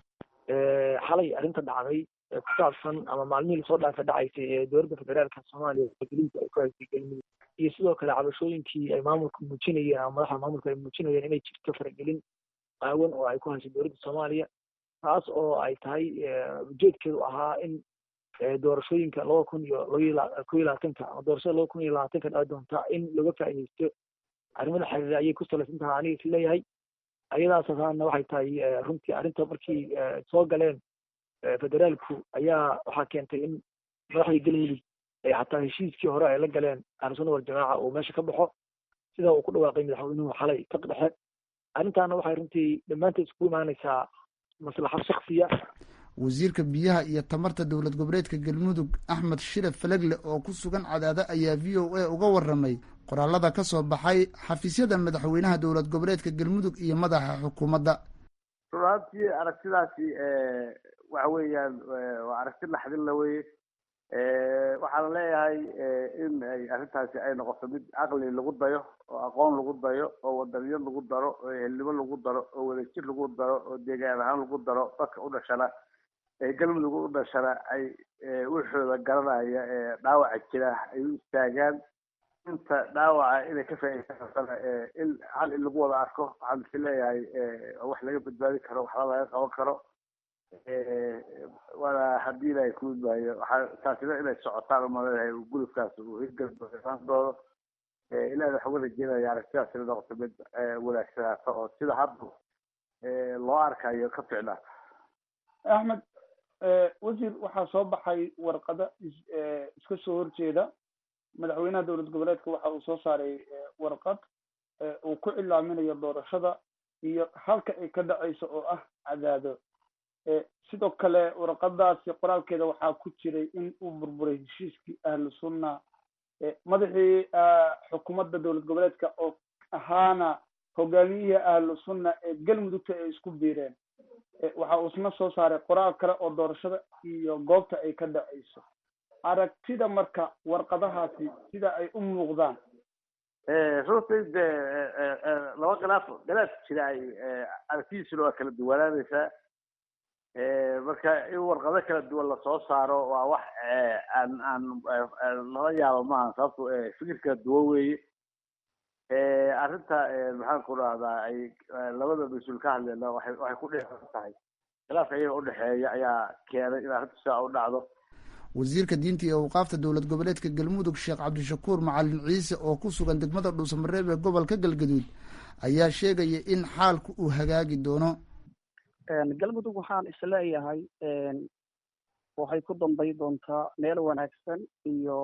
xalay arrinta dhacday ee ku saabsan ama maalmihii lasoo dhaafa dhacaysay ee dowladda federaalka soomaaliya geliinka ay ku haysay galmudug iyo sidoo kale cabashooyinkii ay maamulka muujinayeen ama madaxda maamulka ay muujinayeen inay jirto faragelin qaawan oo ay ku haysay dowladda soomaaliya taas oo ay tahay ujeedkeedu ahaa in doorashooyinka laba kun iyo laba ko iyo labaatanka ama doorashada laba kun iyo labaatanka dhaci doonta in laga faa'iideysto arrimada xiriira ayay ku salaysan tahay aniga is leeyahay ayadaas asaana waxay tahay runtii arrinta markii soo galeen federaalku ayaa waxaa keentay in madaxdii galmudug ay xataa heshiiskii hore ay la galeen ahlusunna waljamaaca uu meesha ka baxo sida uu ku dhawaaqay madaxweynuhu xalay ka dhexe arrintaana waxay runtii dhammaanteed isku imaanaysaa maslaxad shaksiya wasiirka biyaha iyo tamarta dowlad goboleedka galmudug axmed shire falegle oo ku sugan cadaado ayaa v o a uga waramay qoraalada ka soo baxay xafiisyada madaxweynaha dowlad goboleedka galmudug iyo madaxa xukuumadda runaaantii aragtidaasi waxa weeyaan waa aragti laxdin la weye waxaan leeyahay in ay arrintaasi ay noqoto mid caqli lagu dayo oo aqoon lagu dayo oo wadaniyo lagu daro oo ehelnimo lagu daro oo wadajir lagu daro oo deegaan ahaan lagu daro dadka u dhashana ee galmudug u dhashana ay wixooda garanaya ee dhaawaca jira ay u istaagaan inta dhaawaca inay ka faa'iidaysatana in hal in lagu wada arko waxaan is leeyahay wax laga badbaadi karo waxba laga qaban karo waana haddii ilaahay ku midmaayo waxaa taasina inay socotaan umaleeyahay gulubkaas uu hirgalbaan doono ilahi waxaa uga rajeynaya aragtidaas inay noqoto mid wanaagsanaato oo sida hadda loo arkayo ka ficnaato axmed wasiir waxaa soo baxay warqado iska soo horjeeda madaxweynaha dowlad goboleedka waxa uu soo saaray warqad uu ku cilaaminayo doorashada iyo halka ay ka dhacayso oo ah cadaado sidoo kale warqadaasi qoraalkeeda waxaa ku jiray in uu burburay heshiiskii ahlu sunna madaxii xukuumadda dowlad goboleedka oo ahaana hogaamiyihii ahlu sunna ee galmudugta ay isku biireen waxa uu isna soo saaray qoraal kale oo doorashada iyo goobta ay ka dhacayso aragtida marka warqadahaasi sida ay u muuqdaan runtii de laba khilaaf khilaaf jira ay aragtidiisuna waa kala duwanaanaysaa marka in warqado kala duwan lasoo saaro waa wax aan aan lala yaabo maaha sababto fikir kala duwan weeye arrinta maxaan ku dhahdaa ay labada mas-uul ka hadleena waxay waxay ku dheean tahay khilaafka iyaga udhexeeya ayaa keenay in arrinta sidaa u dhacdo wasiirka diinta iyo awqaafta dowlad goboleedka galmudug sheekh cabdishakuur macalin ciise oo ku sugan degmada dhuusamareeb ee gobolka galgaduud ayaa sheegaya in xaalku uu hagaagi doono galmudug waxaan isleeyahay waxay ku dambay doontaa meel wanaagsan iyo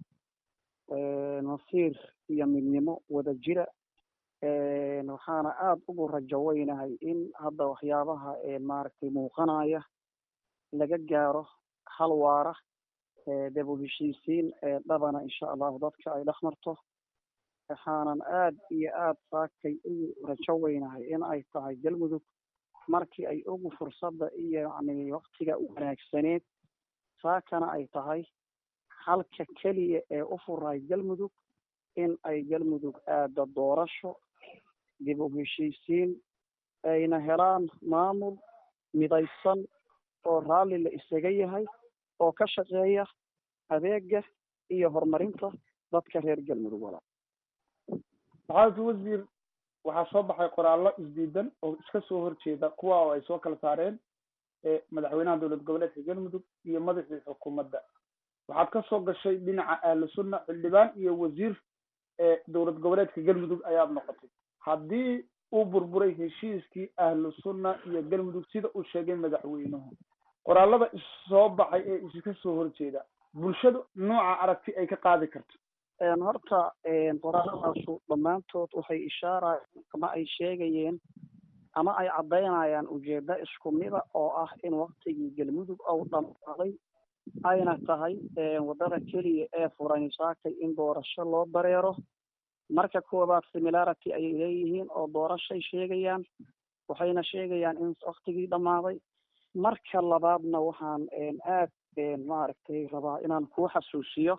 masiir iyo midnimo wada jira waxaana aada ugu rajo weynahay in hadda waxyaabaha maaragtay muuqanaya laga gaaro hal waara dib u heshiisiin dhabana insha allahu dadka ay dhex marto waxaanan aad iyo aad saakay ugu rajo weynahay in ay tahay galmudug markii ay ugu fursadda iyo yacni waktiga wanaagsaneed saakana ay tahay halka keliya ee u furay galmudug in ay galmudug aada doorasho dib u heshiisiin ayna helaan maamul midaysan oo raalli la isaga yahay oo ka shaqeeya adeega iyo horumarinta dadka reer galmudug walaa maxamed wasiir waxaa soo baxay qoraallo isdiidan oo iska soo horjeeda kuwa oo ay soo kala saareen madaxweynaha dowlad goboleedka galmudug iyo madaxii xukuumadda waxaad ka soo gashay dhinaca ahlu sunna xildhibaan iyo wasiir dowlad goboleedka galmudug ayaad noqotay haddii uu burburay heshiiskii ahlu sunna iyo galmudug sida uu sheegay madaxweynuhu qoraallada issoo baxay ee iska soo horjeeda bulshadu nooca aragti ay ka qaadi karto horta qoraalladaasu dhammaantood waxay ishaarayaan ama ay sheegayeen ama ay caddaynayaan ujeeddo isku mida oo ah in waktigii galmudug ou dhammaaday ayna tahay waddada keliya ee furan saakay in doorasho loo dareero marka koowaad similarity ayay leeyihiin oo doorashay sheegayaan waxayna sheegayaan in waktigii dhammaaday marka labaadna waxaan aad maaragtay rabaa inaan kuu xasuusiyo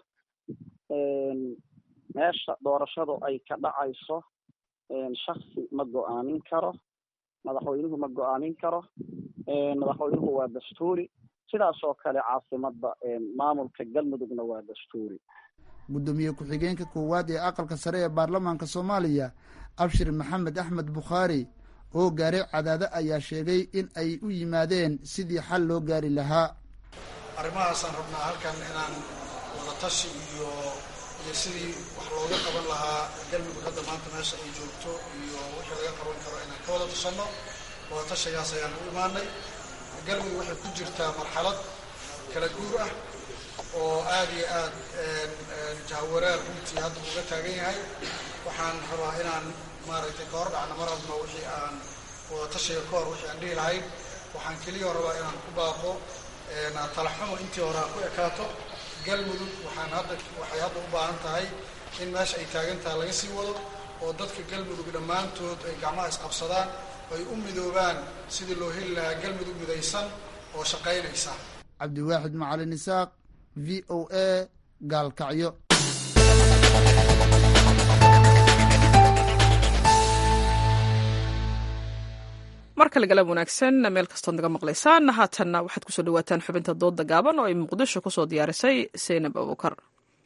meesha doorashadu ay ka dhacayso shaksi ma go-aamin karo madaxweynuhu ma go-aamin karo madaxweynuhu waa dastuuri sidaas oo kale caasimadda maamulka galmudugna waa dastuuri guddoomiye ku-xigeenka koowaad ee aqalka sare ee baarlamaanka soomaaliya abshir maxamed axmed bukhaari oo gaaray cadaado ayaa sheegay in ay u yimaadeen sidii xal loo gaari lahaa arrimahaasaan rabnaa halkan inaan wadatashi iyo iyo sidii wax looga qaban lahaa galmudug hadda maanta meesha ay joogto iyo wixii laga qaban karo inaan ka wada tashanno wadatashigaas ayaan u imaanay galmudug waxay ku jirtaa marxalad kala guur ah oo aad iyo aad jahwareer runtii hadda uga taagan yahay waxaan rabaa inaan maaragtay ka hor dhacna mar hadba wixii aan wadatashiga ka hor wixii aan dhihi lahayn waxaan keliya rabaa inaan ku baaqo talaxumo intii hore ha ku ekaato galmudug waxaan hadda waxay hadda u baahan tahay in meesha ay taagan tahay laga sii wado oo dadka galmudug dhammaantood ay gacmaha isqabsadaan ay u midoobaan sidii loo heli lahaa galmudug midaysan oo shaqaynaysa cabdiwaaxid macalin isaaq v o a gaalkacyo mar kale galab wanaagsan meel kastood naga maqlaysaan haatanna waxaad kusoo dhawaataan xubinta dooda gaaban oo ay muqdisho kusoo diyaarisay seynab abukar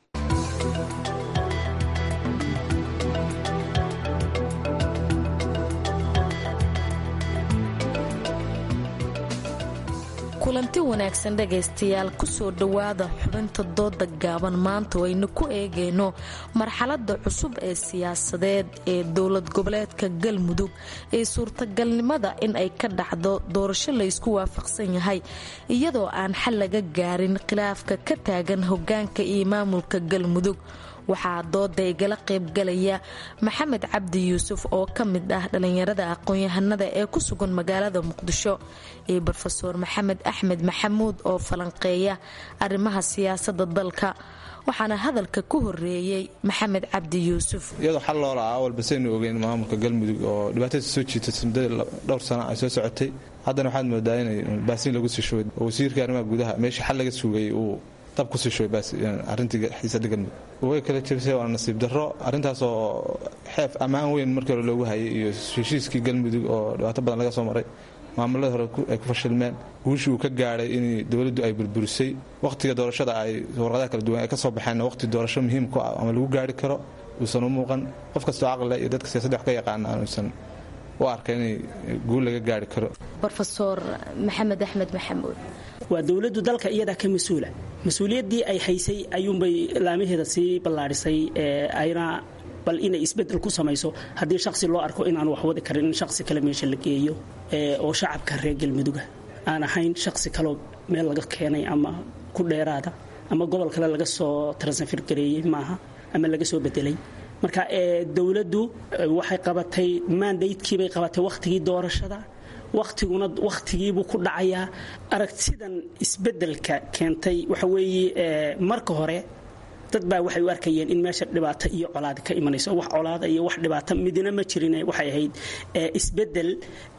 kulanti wanaagsan dhegaystayaal kusoo dhowaada xubinta dooda gaaban maanta waynu ku eegayno marxaladda cusub ee siyaasadeed ee dowlad goboleedka galmudug ee suurtagalnimada in ay ka dhacdo doorasho laysku waafaqsan yahay iyadoo aan xal laga gaarin khilaafka ka taagan hogaanka iyo maamulka galmudug waxaa dooda igala qaybgalaya maxamed cabdi yuusuf oo ka mid ah dhallinyarada aqoon-yahanada ee ku sugan magaalada muqdisho iyo rofeor maxamed axmed maxamuud oo falanqeeya arrimaha siyaasada dalka waxaana hadalka ku horeeyey maxamed cabdi yuusuf iyadoo xal loola ah awalba saynu ogeyn maamulka galmudug oo dhibaatada soo jiitay muddada dhowr sano ay soo socotay haddana waxaad moodaa inay baasiin lagu sii shubay oo wasiirka arrimaha gudaha meeshii xal laga sugayay uu dab kusii shubay arrintii xiisada galmudug way kala jabisay waa nasiib darro arrintaasoo xeef ammaan weyn markii hore loogu hayay iyo heshiiskii galmudug oo dhibaato badan laga soo maray maamulada hore ay ku fashilmeen guushii uu ka gaadhay in dowladdu ay burburisay wakhtiga doorashada ay warqadaha kala duwan ay ka soo baxeen waqhti doorasho muhiim ku ah ama lagu gaari karo uusan u muuqan qof kastoo caqlile iyo dadka siyaasadda wax ka yaqaana aanuusan u arka inay guul laga gaari karo rofeor maxamed axmed maxamuud waa dowladdu dalka iyadaa ka mas-uula mas-uuliyaddii ay haysay ayuunbay laamaheeda sii ballaadhisay ayna bal inay isbedel ku samayso haddii shaqsi loo arko inaan wax wadi karin in shaqsi kale meesha la geeyo oo shacabka reer galmuduga aan ahayn shaqsi kaloo meel laga keenay ama ku dheeraada ama gobol kale laga soo transfer gareeyey maaha ama laga soo bedelay marka dowladdu waxay qabatay mandatekiibay qabatay wakhtigii doorashada wakhtiguna wakhtigiibuu ku dhacayaa aragtidan isbedelka keentay waxa weeye marka hore dad baa waxay u arkayeen in meesha dhibaato iyo colaad ka imanayso wax colaada iyo wax dhibaato midina ma jirin waxay ahayd isbedel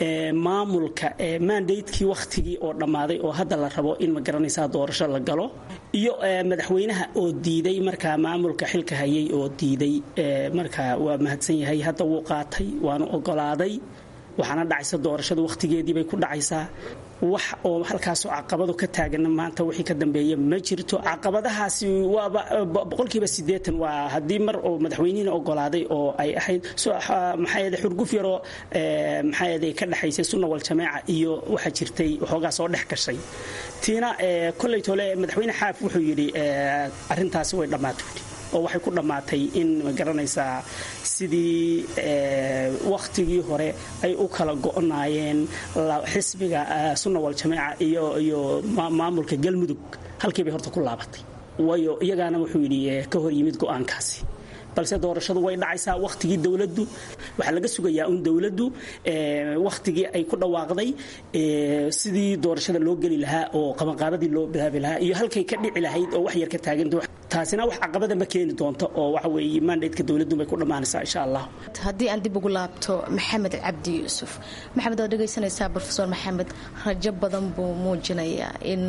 maamulka mandatekii wakhtigii oo dhammaaday oo hadda la rabo in ma garanaysaa doorasho la galo iyo madaxweynaha oo diiday markaa maamulka xilka hayay oo diiday marka waa mahadsan yahay hadda wuu qaatay waanu ogolaaday waxaana dhacaysa doorashada wakhtigeedii bay ku dhacaysaa wax oo halkaasoo caqabadu ka taagana maanta wixii ka dambeeya ma jirto caqabadahaasi waaba boqolkiiba siddeetan waa haddii mar oo madaxweynihiina ogolaaday oo ay ahayd maxaa xurguf yaroo maxaa ka dhexaysay sunna wal jamaaca iyo waxaa jirtay waxoogaa soo dhex gashay tiina kolley tole madaxweyne xaaf wuxuu yidhi arrintaasi way dhammaatay oo waxay ku dhammaatay in ma garanaysaa sidii wakhtigii hore ay u kala go'naayeen xisbiga sunna wal jamaaca iyo iyo maamulka galmudug halkii bay horta ku laabatay waayo iyagaana wuxuu yidhi ka hor yimid go'aankaasi balse doorashadu way dhacaysaa wakhtigii dowladdu waxaa laga sugayaa un dowladdu wakhtigii ay ku dhawaaqday sidii doorashada loo geli lahaa oo qabanqaabadii loo bilaabi lahaa iyo halkay ka dhici lahayd oo wax yar ka taagan taasina wax caqabada ma keeni doonto oo waxa weeye mandatka dowladdu bay ku dhammaanaysaa insha allah haddii aan dib ugu laabto maxamed cabdi yuusuf maxamed waad dhegaysanaysaa rofeor maxamed rajo badan buu muujinayaa in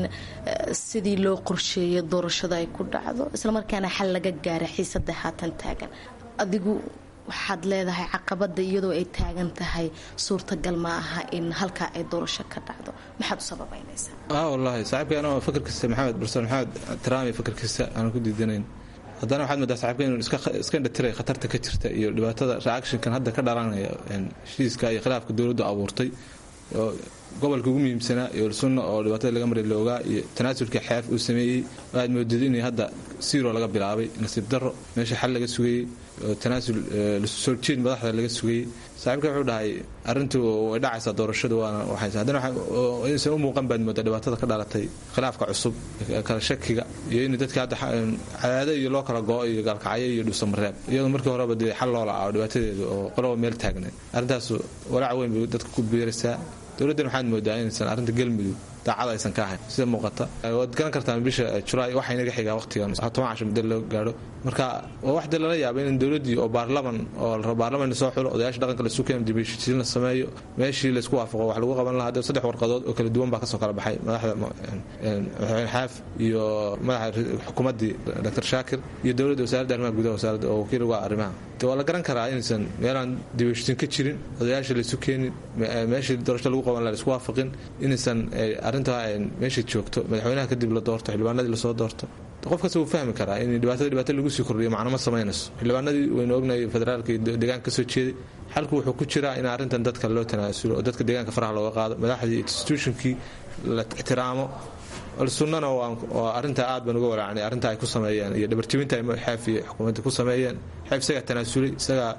sidii loo qorsheeyo doorashada ay ku dhacdo islamarkaana xal laga gaara xiisada haatan taagan adigu waxaad leedahay caqabada iyadoo ay taagan tahay suurtagal ma aha in halkaa ay doorasho ka dhacdo maxaad u sababaynaysaa wallaahi saaxiibka anoo fakarkiisa maxamed barsoon maxamed taraami fakarkiisa aanan ku diidanayn haddana waxaad moodaa saxiibka inuu iska indhatiray khatarta ka jirta iyo dhibaatada reactionkan hadda ka dhalanaya heshiiska iyo khilaafka dowladdu abuurtay oo gobolka ugu muhiimsanaa iyo sunna oo dhibaatada laga maray loogaa iyo tanaasulka xeef uu sameeyey waxaad moodid in hadda siiro laga bilaabay nasiib darro meesha xal laga sugayey oo tanaasul soo jeed madaxda laga sugayey saaxiibka wuxuu dhahay arrintu way dhacaysaa doorashadu waana waxaysa haddana inaysan u muuqan baad moodaa dhibaatada ka dhalatay khilaafka cusub kala shakiga iyo in dadka hadda cadaado iyo loo kala go-o iyo gaalkacyo iyo dhuusamareeb iyadoo markii horeba dee xal loo laca dhibaatadeedu oo qoloba meel taagnayd arrintaas walaac weyn bay dadka ku biiraysaa dowladdan waxaad moodaa inaysan arrinta galmudug daacad aysan ka ahayn sida muuqata waad garan kartaan bisha julaay waxaa inaga xigaa waqtigan toban casho muddo loo gaadho marka waa wax dee lala yaaba in dowladdii oo baarlaman oo la rabo baarlaman soo xulo odayaasha dhaqanka la sukeen dibheshiisiin la sameeyo meeshii laysku waafaqo wax lagu qaban lahaa dee saddex warqadood oo kala duwan baa kasoo kala baxay madaxda madaxweyne xaaf iyo madaxa xukuumaddii dr shaakir iyo dowladda wasaaradda arrimaha gudaha wasaaradda oo wakiil uga arrimaha de waa la garan karaa inaysan meelaan dibheshiisiin ka jirin odayaasha laysu keenin meeshii doorasho lagu qaban laha laisku waafaqin inaysan arrintaa meesha joogto madaxweynaha kadib la doorto xildhibaanadii lasoo doorto qof kasta wuu fahmi karaa in dhibaatada dhibaato lagu sii kordhiyo macno ma samaynayso xildhibaanadii waynu ognahay federaalka iyo deegaanka kasoo jeeday xalku wuxuu ku jiraa in arrintan dadka loo tanaasulo oo dadka deegaanka faraha looga qaado madaxdii institutionkii la ixtiraamo sunnana waa arrintaa aad baan uga walaacnay arrintaa ay ku sameeyeen iyo dhabarjibinta ay xeef iyo xukuumadda ku sameeyeen xeef isagaa tanaasulay isagaa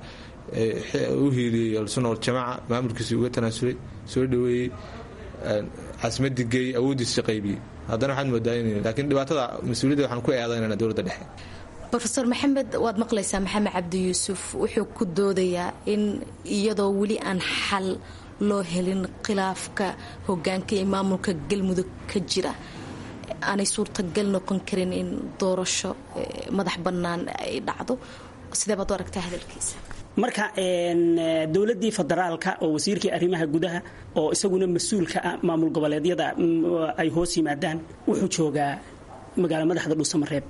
u hiiliyey alsunna waljamaaca maamulkiisii uga tanaasulay soo dhaweeyey caasimadii geeyey awooddiisa qaybiyey haddana waxaad moodaa in laakiin dhibaatada mas-uuliyadda waxaan ku eedaynana dowladda dhexe rofeor maxamed waad maqlaysaa maxamed cabdi yuusuf wuxuu ku doodayaa in iyadoo weli aan xal loo helin khilaafka hogaanka iyo maamulka galmudug ka jira aanay suurtagal noqon karin in doorasho madax bannaan ay dhacdo sidee baad u aragtaa hadalkiisa marka dowladii federaalka oo wasiirkii arrimaha gudaha oo isaguna mas-uulka ah maamul goboleedyada ay hoos yimaadaan wuxuu joogaa magaalo madaxda dhuusamareeb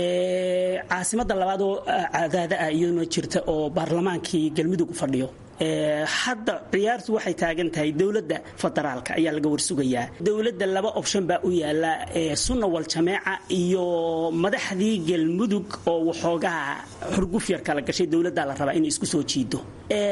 caasimada labaad oo cadaada ah iyaduna jirta oo baarlamaankii galmudug u fadhiyo hadda ciyaartu waxay taagan tahay dowladda federaalka ayaa laga warsugayaa dowladda laba option baa u yaala sunna wal jameeca iyo madaxdii galmudug oo waxoogaa xurguf yar kala gashay dowladdaa la rabaa inay isku soo jiido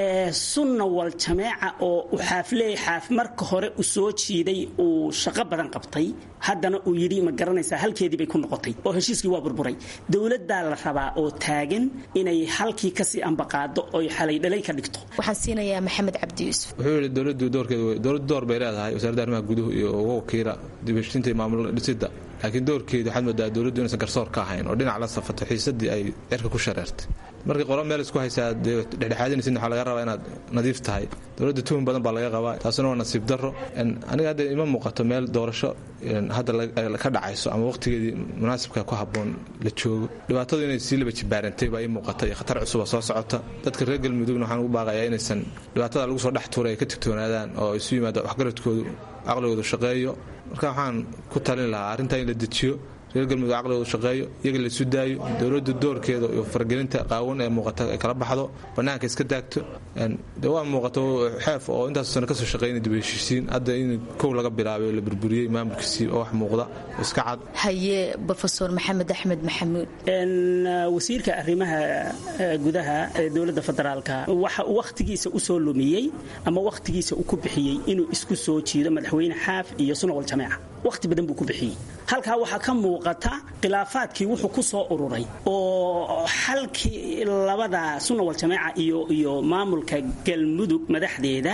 sunna wal jameeca oo u xaafleey xaaf marka hore u soo jiiday uu shaqo badan qabtay haddana uu yidhi ma garanaysaa halkeedii bay ku noqotay oo heshiiskii waa burburay dowladdaa la rabaa oo taagan inay halkii kasii ambaqaado oy xalay dhalay ka dhigto siinayaa maxamed cabdi yuusuf wuxuu yidhi dowladdu doorkeed dowladdu door bay leedahay wasaaradda arrimaha guduhu iyo uga wakiila dibheshiinta iyo maamul dhisidda laakiin doorkeedu waxaad moodaa dowladdu inaysan garsoor ka ahayn oo dhinac la safato xiisadii ay cirka ku shareertay markii qolo meel isku haysaa dee dhexdhexaadinaysid waxaa laga rabaa inaad nadiif tahay dowladda tuhun badan baa laga qabaa taasuna waa nasiib darro aniga hadda ima muuqato meel doorasho hadda ka dhacayso ama waqtigeedii munaasibka ku habboon la joogo dhibaatadu inay sii laba jibaarantay baa ii muuqata iyo khatar cusuba soo socota dadka reer galmudugna waxaan ugu baaqayaa inaysan dhibaatada lagu soo dhex tuuray ay ka tigtoonaadaan oo isu yimaada waxgaradkoodu caqligoodu shaqeeyo marka waxaan ku talin lahaa arrintaa in la dejiyo reer galmudug caqligoodu shaqeeyo iyaga la isu daayo dowladdu doorkeeda iyo fargelinta qaawan ee muuqata ay kala baxdo bannaanka iska daagto de waa muuqato xeef oo intaas sano kasoo shaqeynay dib heshiisiin hadda in kow laga bilaabay oo la burburiyey maamulkiisii oo wax muuqda oo iska cad haye rofeor maxamed axmed maxamuud wasiirka arrimaha gudaha ee dowladda federaalka waxa uu wakhtigiisa u soo lumiyey ama wakhtigiisa u ku bixiyey inuu isku soo jiido madaxweyne xaaf iyo sunawal jameeca wakhti badan buu ku bixiyey halkaa waxaa ka muuqata khilaafaadkii wuxuu ku soo ururay oo xalkii labada sunawal jameeca iyo iyo maamulka galmudug madaxdeeda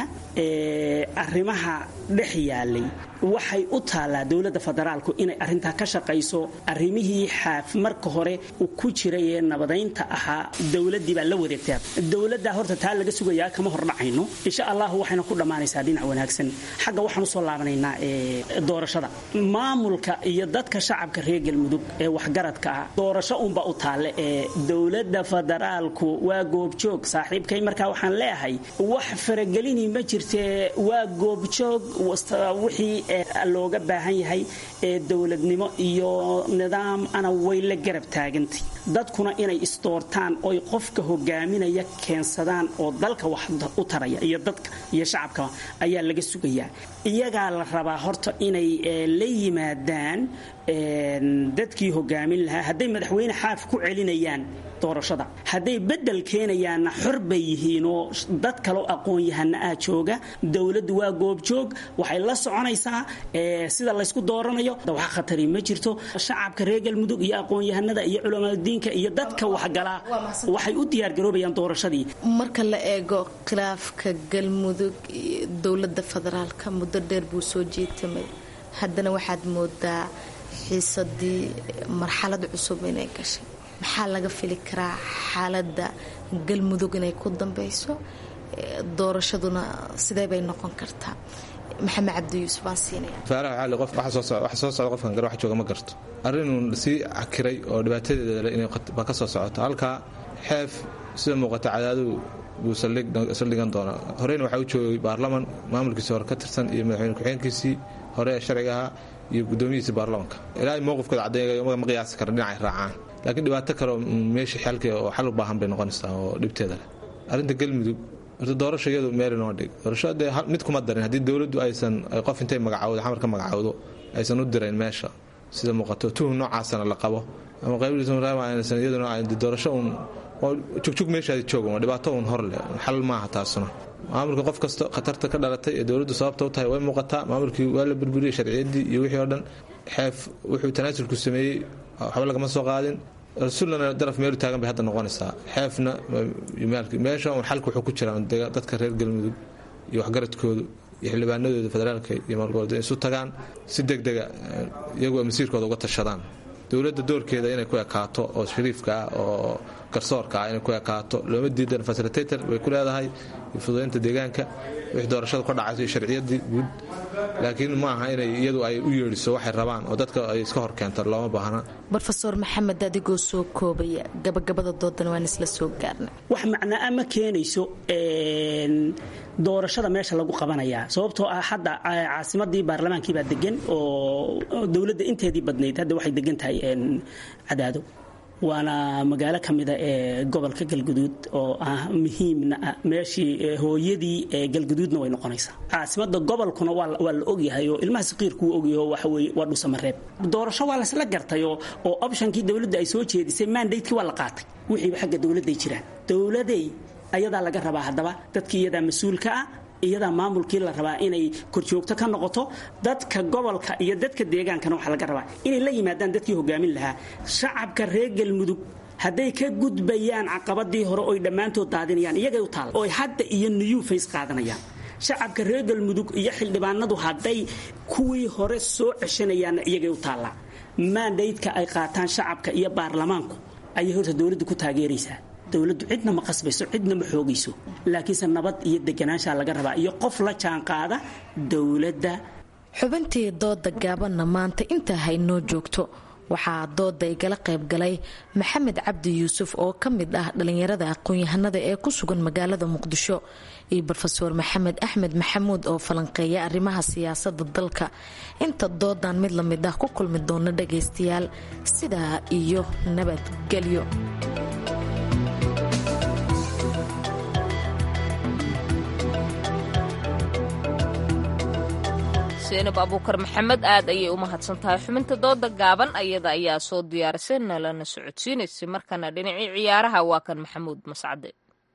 ee arrimaha dhex yaalay waxay u taallaa dowladda federaalku inay arrintaa ka shaqayso arrimihii xaaf marka hore uu ku jiray ee nabadaynta ahaa dowladdii baa la wareegtaa dowladdaa horta taa laga sugayaa kama hordhacayno insha allahu waxayna ku dhammaanaysaa dhinac wanaagsan xagga waxaan usoo laabanaynaa doorashada maamulka iyo dadka shacabka reer galmudug ee waxgaradka ah doorasho unba u taalle ee dowladda federaalku waa goobjoog saaxiibkay markaa waxaan leeyahay wax faragelini ma jirtee waa goobjoog wixii looga baahan yahay ee dowladnimo iyo nidaam ana way la garab taagantay dadkuna inay isdoortaan oy qofka hogaaminaya keensadaan oo dalka wax u taraya iyo dadka iyo shacabka ayaa laga sugayaa iyagaa la rabaa horta inay la yimaadaan dadkii hogaamin lahaa hadday madaxweyne xaaf ku celinayaan doorashada hadday bedel keenayaanna xor bay yihiinoo dad kaloo aqoon-yahana ah jooga dowladdu waa goobjoog waxay la soconaysaa sida laysku dooranayo wax khatari ma jirto shacabka reer galmudug iyo aqoon-yahanada iyo culamadiinka iyo dadka waxgalaa waxay u diyaargaroobayaan doorashadii marka la eego khilaafka galmudug dowladda federaalka muddo dheer buu soo jeetamay haddana waxaad moodaa xiisadii marxalad cusub inay gashay maxaa laga fili karaa xaaladda galmudug inay ku dambeyso doorashaduna sidee bay noqon kartaa maxamed cabdi yuusuf baan siinaya faaraha cali qof waxa soo socda waxa soo socda qofkan gar wax jooga ma garto arrinun sii cakiray oo dhibaatadeeda leh inay baa ka soo socota halkaa xeef sida muuqata cadaaduu buu saldhigan doonaa horeyna waxaa u joogay baarlaman maamulkiisii hore ka tirsan iyo madaxweyne ku-xigeenkiisii hore ee sharciga ahaa iyo gudoomiyihiisii baarlamanka ilaa mowqifkooda caddeeya ma qiyaasi kara dhinacay raacaan laakiin dhibaato kale meeshii xalkii oo xal u baahan bay noqonaysaa oo dhibteeda leh arrinta galmudug horta doorasho iyadu meel inoo dhig doorasho dee mid kuma darin haddii dowladdu aysan qof intay magacawdo xamar ka magacawdo aysan u dirayn meesha sida muuqato tuhum noocaasana la qabo ama qaybsan iyaduna doorasho uun jugjug meeshaadi jooga waa dhibaato uun hor leh xal maaha taasuna maamulka qof kasta khatarta ka dhalatay ee dowladdu sababta u tahay way muuqataa maamulkii waa la burburiyey sharciyaddii iyo wixii oo dhan xeef wuxuu tanaasulku sameeyey waxba lagama soo qaadin rasuullana daraf meelu taagan bay hadda noqonaysaa xeefna meesha un xalka wuxuu ku jiraa dadka reer galmudug iyo waxgaradkoodu iyo xildhibaanadooda federaalka iyo maalgoboleed isu tagaan si degdega iyagoo masiirkooda uga tashadaan dowladda doorkeeda inay ku ekaato oo shariifka ah oo garsoorka ah inay ku ekaato looma diidan fasilitator bay ku leedahay iyo fududaynta deegaanka wixii doorashada ka dhacayso iyo sharciyadii guud laakiin ma aha inay iyadu ay u yeedhiso waxay rabaan oo dadka ay iska hor keento looma baahna rofeor maxamed adigoo soo koobaya gabagabada doodan waan isla soo gaarna wax macnaa ma keenayso doorashada meesha lagu qabanayaa sababtoo ah hadda caasimadii baarlamaankiibaa degan oo dowladda inteedii badnayd hadda waxay degan tahay cadaado waana magaalo ka mida ee gobolka galguduud oo ah muhiimna ah meeshii hooyadii galguduudna way noqonaysaa caasimada gobolkuna waa la ogyahay oo ilmaha saqiirkuu ogyaho waxaweye waa dhusamareeb doorasho waa lasla gartay oo optionkii dowladda ay soo jeedisay mandatekii waa la qaatay wixiiba xagga dowladday jiraan dowladay ayadaa laga rabaa haddaba dadkii iyadaa mas-uulka ah iyadaa maamulkii la rabaa inay korjoogto ka noqoto dadka gobolka iyo dadka deegaankana waxaa laga rabaa inay la yimaadaan dadkii hogaamin lahaa shacabka reer galmudug hadday ka gudbayaan caqabadii hore oy dhammaantood daadinayaan iyagay u taal oy hadda iyo new face qaadanayaan shacabka reer galmudug iyo xildhibaanadu hadday kuwii hore soo ceshanayaanna iyagay u taallaa maandaydka ay qaataan shacabka iyo baarlamaanku ayay horta dowladda ku taageeraysaa dowladdu cidna ma qasbayso cidna ma xoogayso laakiinse nabad iyo deganaanshaa laga rabaa iyo qof la jaanqaada dowladda xubintii dooda gaabanna maanta intaa haynoo joogto waxaa dooda igala qaybgalay maxamed cabdi yuusuf oo ka mid ah dhallinyarada aqoon-yahanada ee ku sugan magaalada muqdisho iyo rofeor maxamed axmed maxamuud oo falanqeeya arrimaha siyaasada dalka inta doodan mid la mid ah ku kulmi doona dhagaystayaal sidaa iyo nabadgelyo seenab abuukar maxamed aad ayay u mahadsan tahay xubinta dooda gaaban ayada ayaa soo diyaarisay nalana socodsiinaysay markana dhinacii ciyaaraha waa kan maxamuud mascade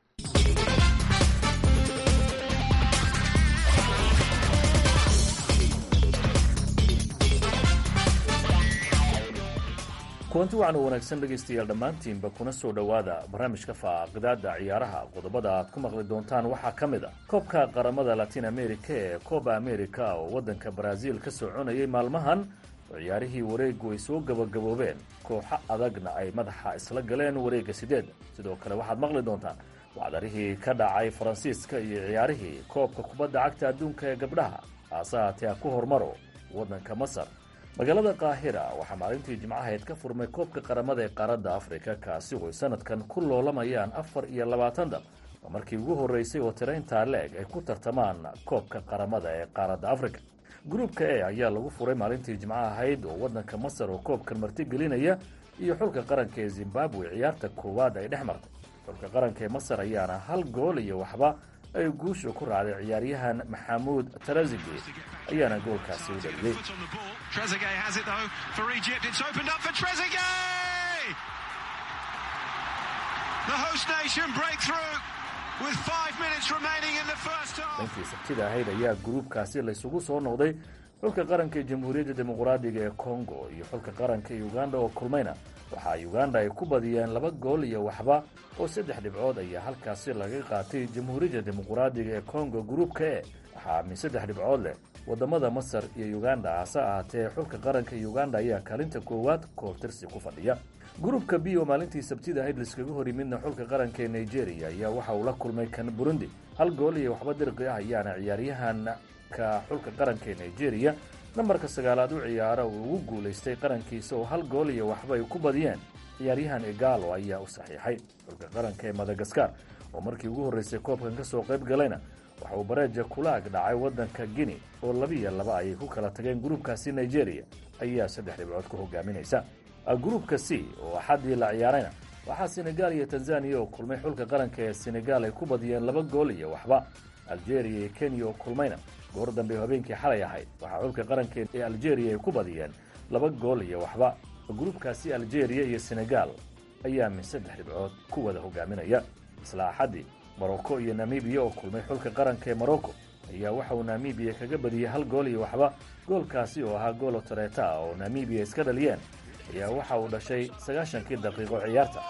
kulanti wacan u wanaagsan dhegaystayaal dhammaantiinba kuna soo dhowaada barnaamijka faaqidaada ciyaaraha qodobada aad ku maqli doontaan waxaa ka mid a koobka qaramada latin america ee coba america oo waddanka baraaziil ka soconayay maalmahan oo ciyaarihii wareegu ay soo gabagaboobeen kooxo adagna ay madaxa isla galeen wareegga sideedda sidoo kale waxaad maqli doontaan wacdarihii ka dhacay faransiiska iyo ciyaarihii koobka kubadda cagta adduunka ee gabdhaha haase haatee ha ku hormaro waddanka masar magaalada qaahira waxaa maalintii jimcahayd ka furmay koobka qaramada ee qaaradda afrika kaasi oo ay sanadkan ku loolamayaan afar iyo labaatan dal waa markii ugu horreysay oo tirayntaa leeg ay ku tartamaan koobka qaramada ee qaaradda afrika gruubka e ayaa lagu furay maalintii jimcaha ahayd oo waddanka masar oo koobkan martigelinaya iyo xulka qaranka ee zimbabwe ciyaarta koowaad ay dhex martay xulka qaranka ee masar ayaana hal gool iyo waxba ay guusha ku raacday ciyaaryahan maxamuud tarazige ayaana goolkaasi u dhaliyey dhankii sabtida ahayd ayaa gruubkaasi laysugu soo noqday xulka qaranka ee jamhuuriyadda dimuqraadiga ee congo iyo xulka qaranka ee uganda oo kulmayna waxaa uganda ay ku badiyeen laba gool iyo waxba oo saddex dhibcood ayaa halkaasi laga qaatay jamhuuriyadda dimuqraadiga ee congo gruubka e waxaa min saddex dhibcood leh wadamada masar iyo uganda hase ahaatee xulka qaranka uganda ayaa kaalinta koowaad koobtirsi ku fadhiya gruubka b oo maalintii sabtida ahayd laiskaga hor yimidna xulka qaranka ee nigeria ayaa waxa uu la kulmay kan burundi hal gool iyo waxba dirqi ah ayaana ciyaaryahan halka xulka qaranka ee nigeria nambarka sagaalaad u ciyaara uu ugu guulaystay qarankiisa oo hal gool iyo waxba ay ku badiyeen ciyaaryahan egalo ayaa u saxiixay xulka qaranka ee madagaskar oo markii ugu horreysay koobkan ka soo qayb galayna waxa uu bareeja kula ag dhacay waddanka guinea oo labiiyo laba ayay ku kala tageen gruubkaasi nigeria ayaa saddex dhibcood ku hogaaminaysa gruubka c oo axaddii la ciyaarayna waxaa senegal iyo tanzaniya oo kulmay xulka qaranka ee senegal ay ku badiyeen laba gool iyo waxba algeria iyo kenya oo kulmayna goor dambe oo habeenkii xalay ahayd waxaa xulka qaranka ee algeria ay ku badiyeen laba gool iyo waxba gruubkaasi algeria iyo senegal ayaa min saddex dhibcood ku wada hogaaminaya isla axaddii morocco iyo namibiya oo kulmay xulka qaranka ee morocco ayaa waxa uu namibiya kaga badiyey hal gool iyo waxba goolkaasi oo ahaa goolo tareeta ah oo namibiya iska dhaliyeen ayaa waxa uu dhashay sagaashankii daqiiqo ciyaarta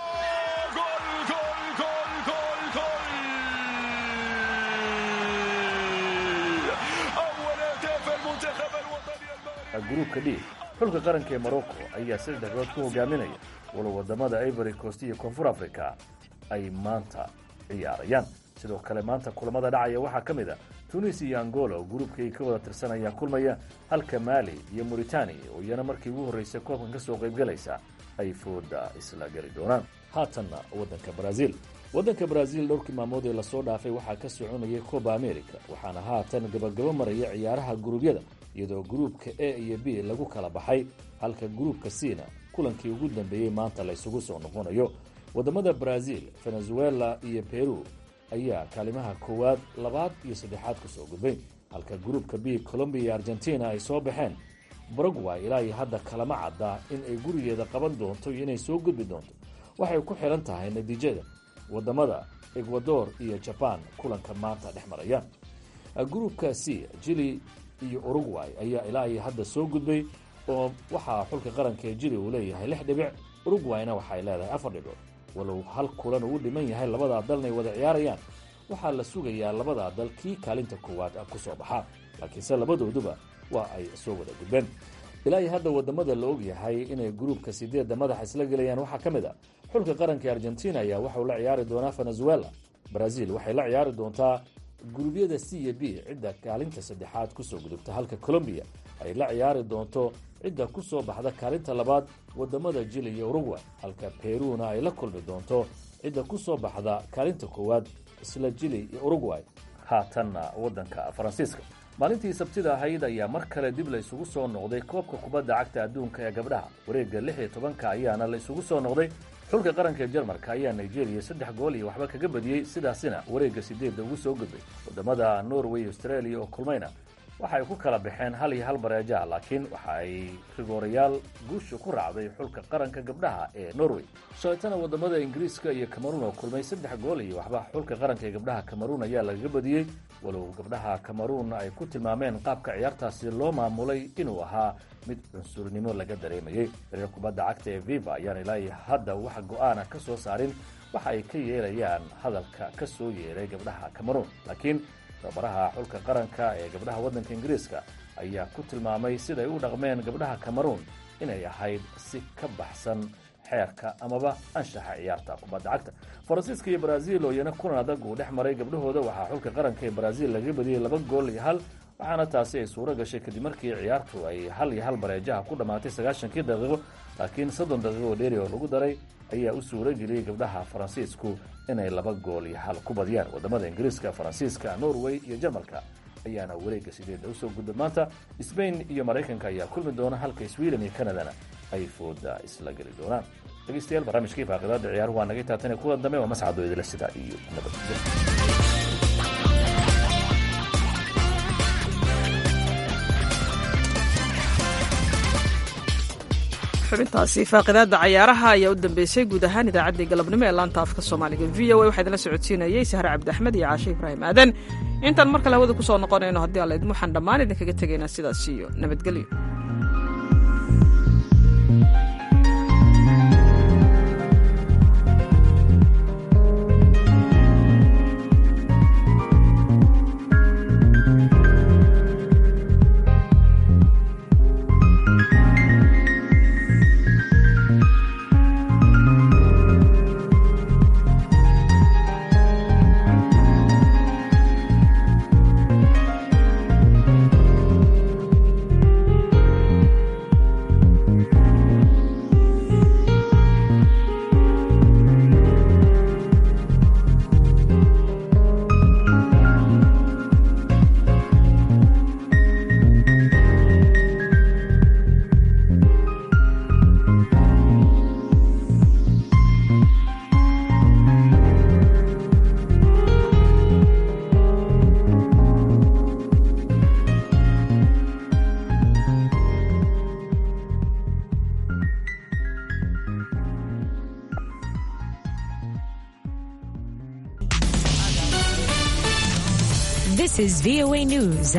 gruubka d xulka qaranka ee morocco ayaa saddex dhibcood ku hogaaminaya walow wadamada ivory coast iyo koonfur africa ay maanta ciyaarayaan sidoo kale maanta kulamada dhacaya waxaa ka mid a tunis iyo angola oo gruubka ay ka wada tirsanayaan kulmaya halka maali iyo mauritania oo iyana markii ugu horreysay koobkan ka soo qaybgalaysa ay fooda isla geli doonaan haatanna waddanka brazil waddanka brazil dhowrkii maalmood ee lasoo dhaafay waxaa ka soconayay coba america waxaana haatan gabagabo maraya ciyaaraha guruubyada iyadoo gruubka a iyo b lagu kala baxay halka gruubka cna kulankii ugu dambeeyey maanta la ysugu soo noqonayo waddamada brazil venezuela iyo peru ayaa kaalimaha koowaad labaad iyo saddexaad ku soo gudbay halka gruubka b colombiya iyo argentina ay soo baxeen baragway ilaa iyo hadda kalama cadda in ay gurigeeda qaban doonto iyo inay soo gudbi doonto waxay ku xidhan tahay natiijada waddamada ecuador iyo jaban kulanka maanta dhex maraya gruubka c jili iyo urugway ayaa ilaa iyo hadda soo gudbay oo waxaa xulka qaranka ee jili uu leeyahay lix dhibic urugwayna waxay leedahay afar dhibcood walow hal kulan uu dhiman yahay labadaa dalna ay wada ciyaarayaan waxaa la sugayaa labadaa dal kii kaalinta koowaad ku soo baxa laakiinse labadooduba waa ay soo wada gudbeen ilaa iyo hadda wadamada la og yahay inay gruubka sideedda madaxa isla gelayaan waxaa ka mid a xulka qaranka argentina ayaa waxauu la ciyaari doonaa venezuela brazil waxay la ciyaari doontaa guruubyada c iyo b cidda kaalinta saddexaad kusoo gudubta halka colombiya ay la ciyaari doonto cidda ku soo baxda kaalinta labaad wadamada jili iyo urugway halka peruna ay la kulmi doonto cidda ku soo baxda kaalinta koowaad isla jili iyo urugway haatanna waddanka faransiiska maalintii sabtida ahayd ayaa mar kale dib la isugu soo noqday koobka kubadda cagta adduunka ee gabdhaha wareegga lix iyo tobanka ayaana la isugu soo noqday xulka qaranka ee jarmalka ayaa nigeria saddex gool iyo waxba kaga badiyey sidaasina wareegga sideedda ugu soo gudbay wadamada norway australia oo kulmayna waxa ay ku kala baxeen hal iyo hal bareejaha laakiin waxa ay rigoorayaal guusha ku raacday xulka qaranka gabdhaha ee norway shalaytana wadamada ingiriiska iyo cameruun oo kulmay saddex gool iyo waxba xulka qaranka ee gabdhaha cameruun ayaa lagaga badiyey walow gabdhaha cameruun ay ku tilmaameen qaabka ciyaartaasi loo maamulay inuu ahaa mid cunsurnimo laga dareemayey reer kubadda cagta ee viva ayaan ilaa iyo hadda wax go-aana ka soo saarin waxa ay ka yeelayaan hadalka ka soo yeeray gabdhaha cameruun laakiin tababaraha xulka qaranka ee gabdhaha waddanka ingiriiska ayaa ku tilmaamay siday u dhaqmeen gabdhaha cameruun inay ahayd si ka baxsan xeerka amaba anshaxa ciyaarta kubadda cagta faransiiska iyo brazil oo iyana kulan adag uu dhex maray gabdhahooda waxaa xulka qaranka ee brazil laga badiyey laba gool iyo hal waxaana taasi ay suuro gashay kadib markii ciyaartu ay hal iyo hal bareejaha ku dhammaatay sagaashankii daqiiqo laakiin soddon daqiiqo oo dheeri oo lagu daray ayaa u suuro geliyey gabdhaha faransiisku inay laba gool iyo hal ku badiyaan wadamada ingiriiska faransiiska norway iyo jarmalka ayaana wareegga sideedda usoo gudba maanta sbain iyo maraykanka ayaa kulmi doona halka sweden iyo canadana ay fooda isla geli doonaan dhegeystayaal barnaamijkii faaqidaada ciyaaruhu waa naga taatan kulan dambe waa mascado idila sidaa iyo nabadgelyo xubintaasi faaqidaada cayaaraha ayaa u dambeysay guud ahaan idaacaddii galabnimo ee laanta afka soomaaliga v o a waxaa idinla socodsiinayey sahre cabdi axmed iyo caashe ibraahim aadan intaan mar kale hawada ku soo noqonayno haddii alla idin waxaan dhammaan idinkaga tegaynaa sidaas iyo nabadgelyo This is VOA News.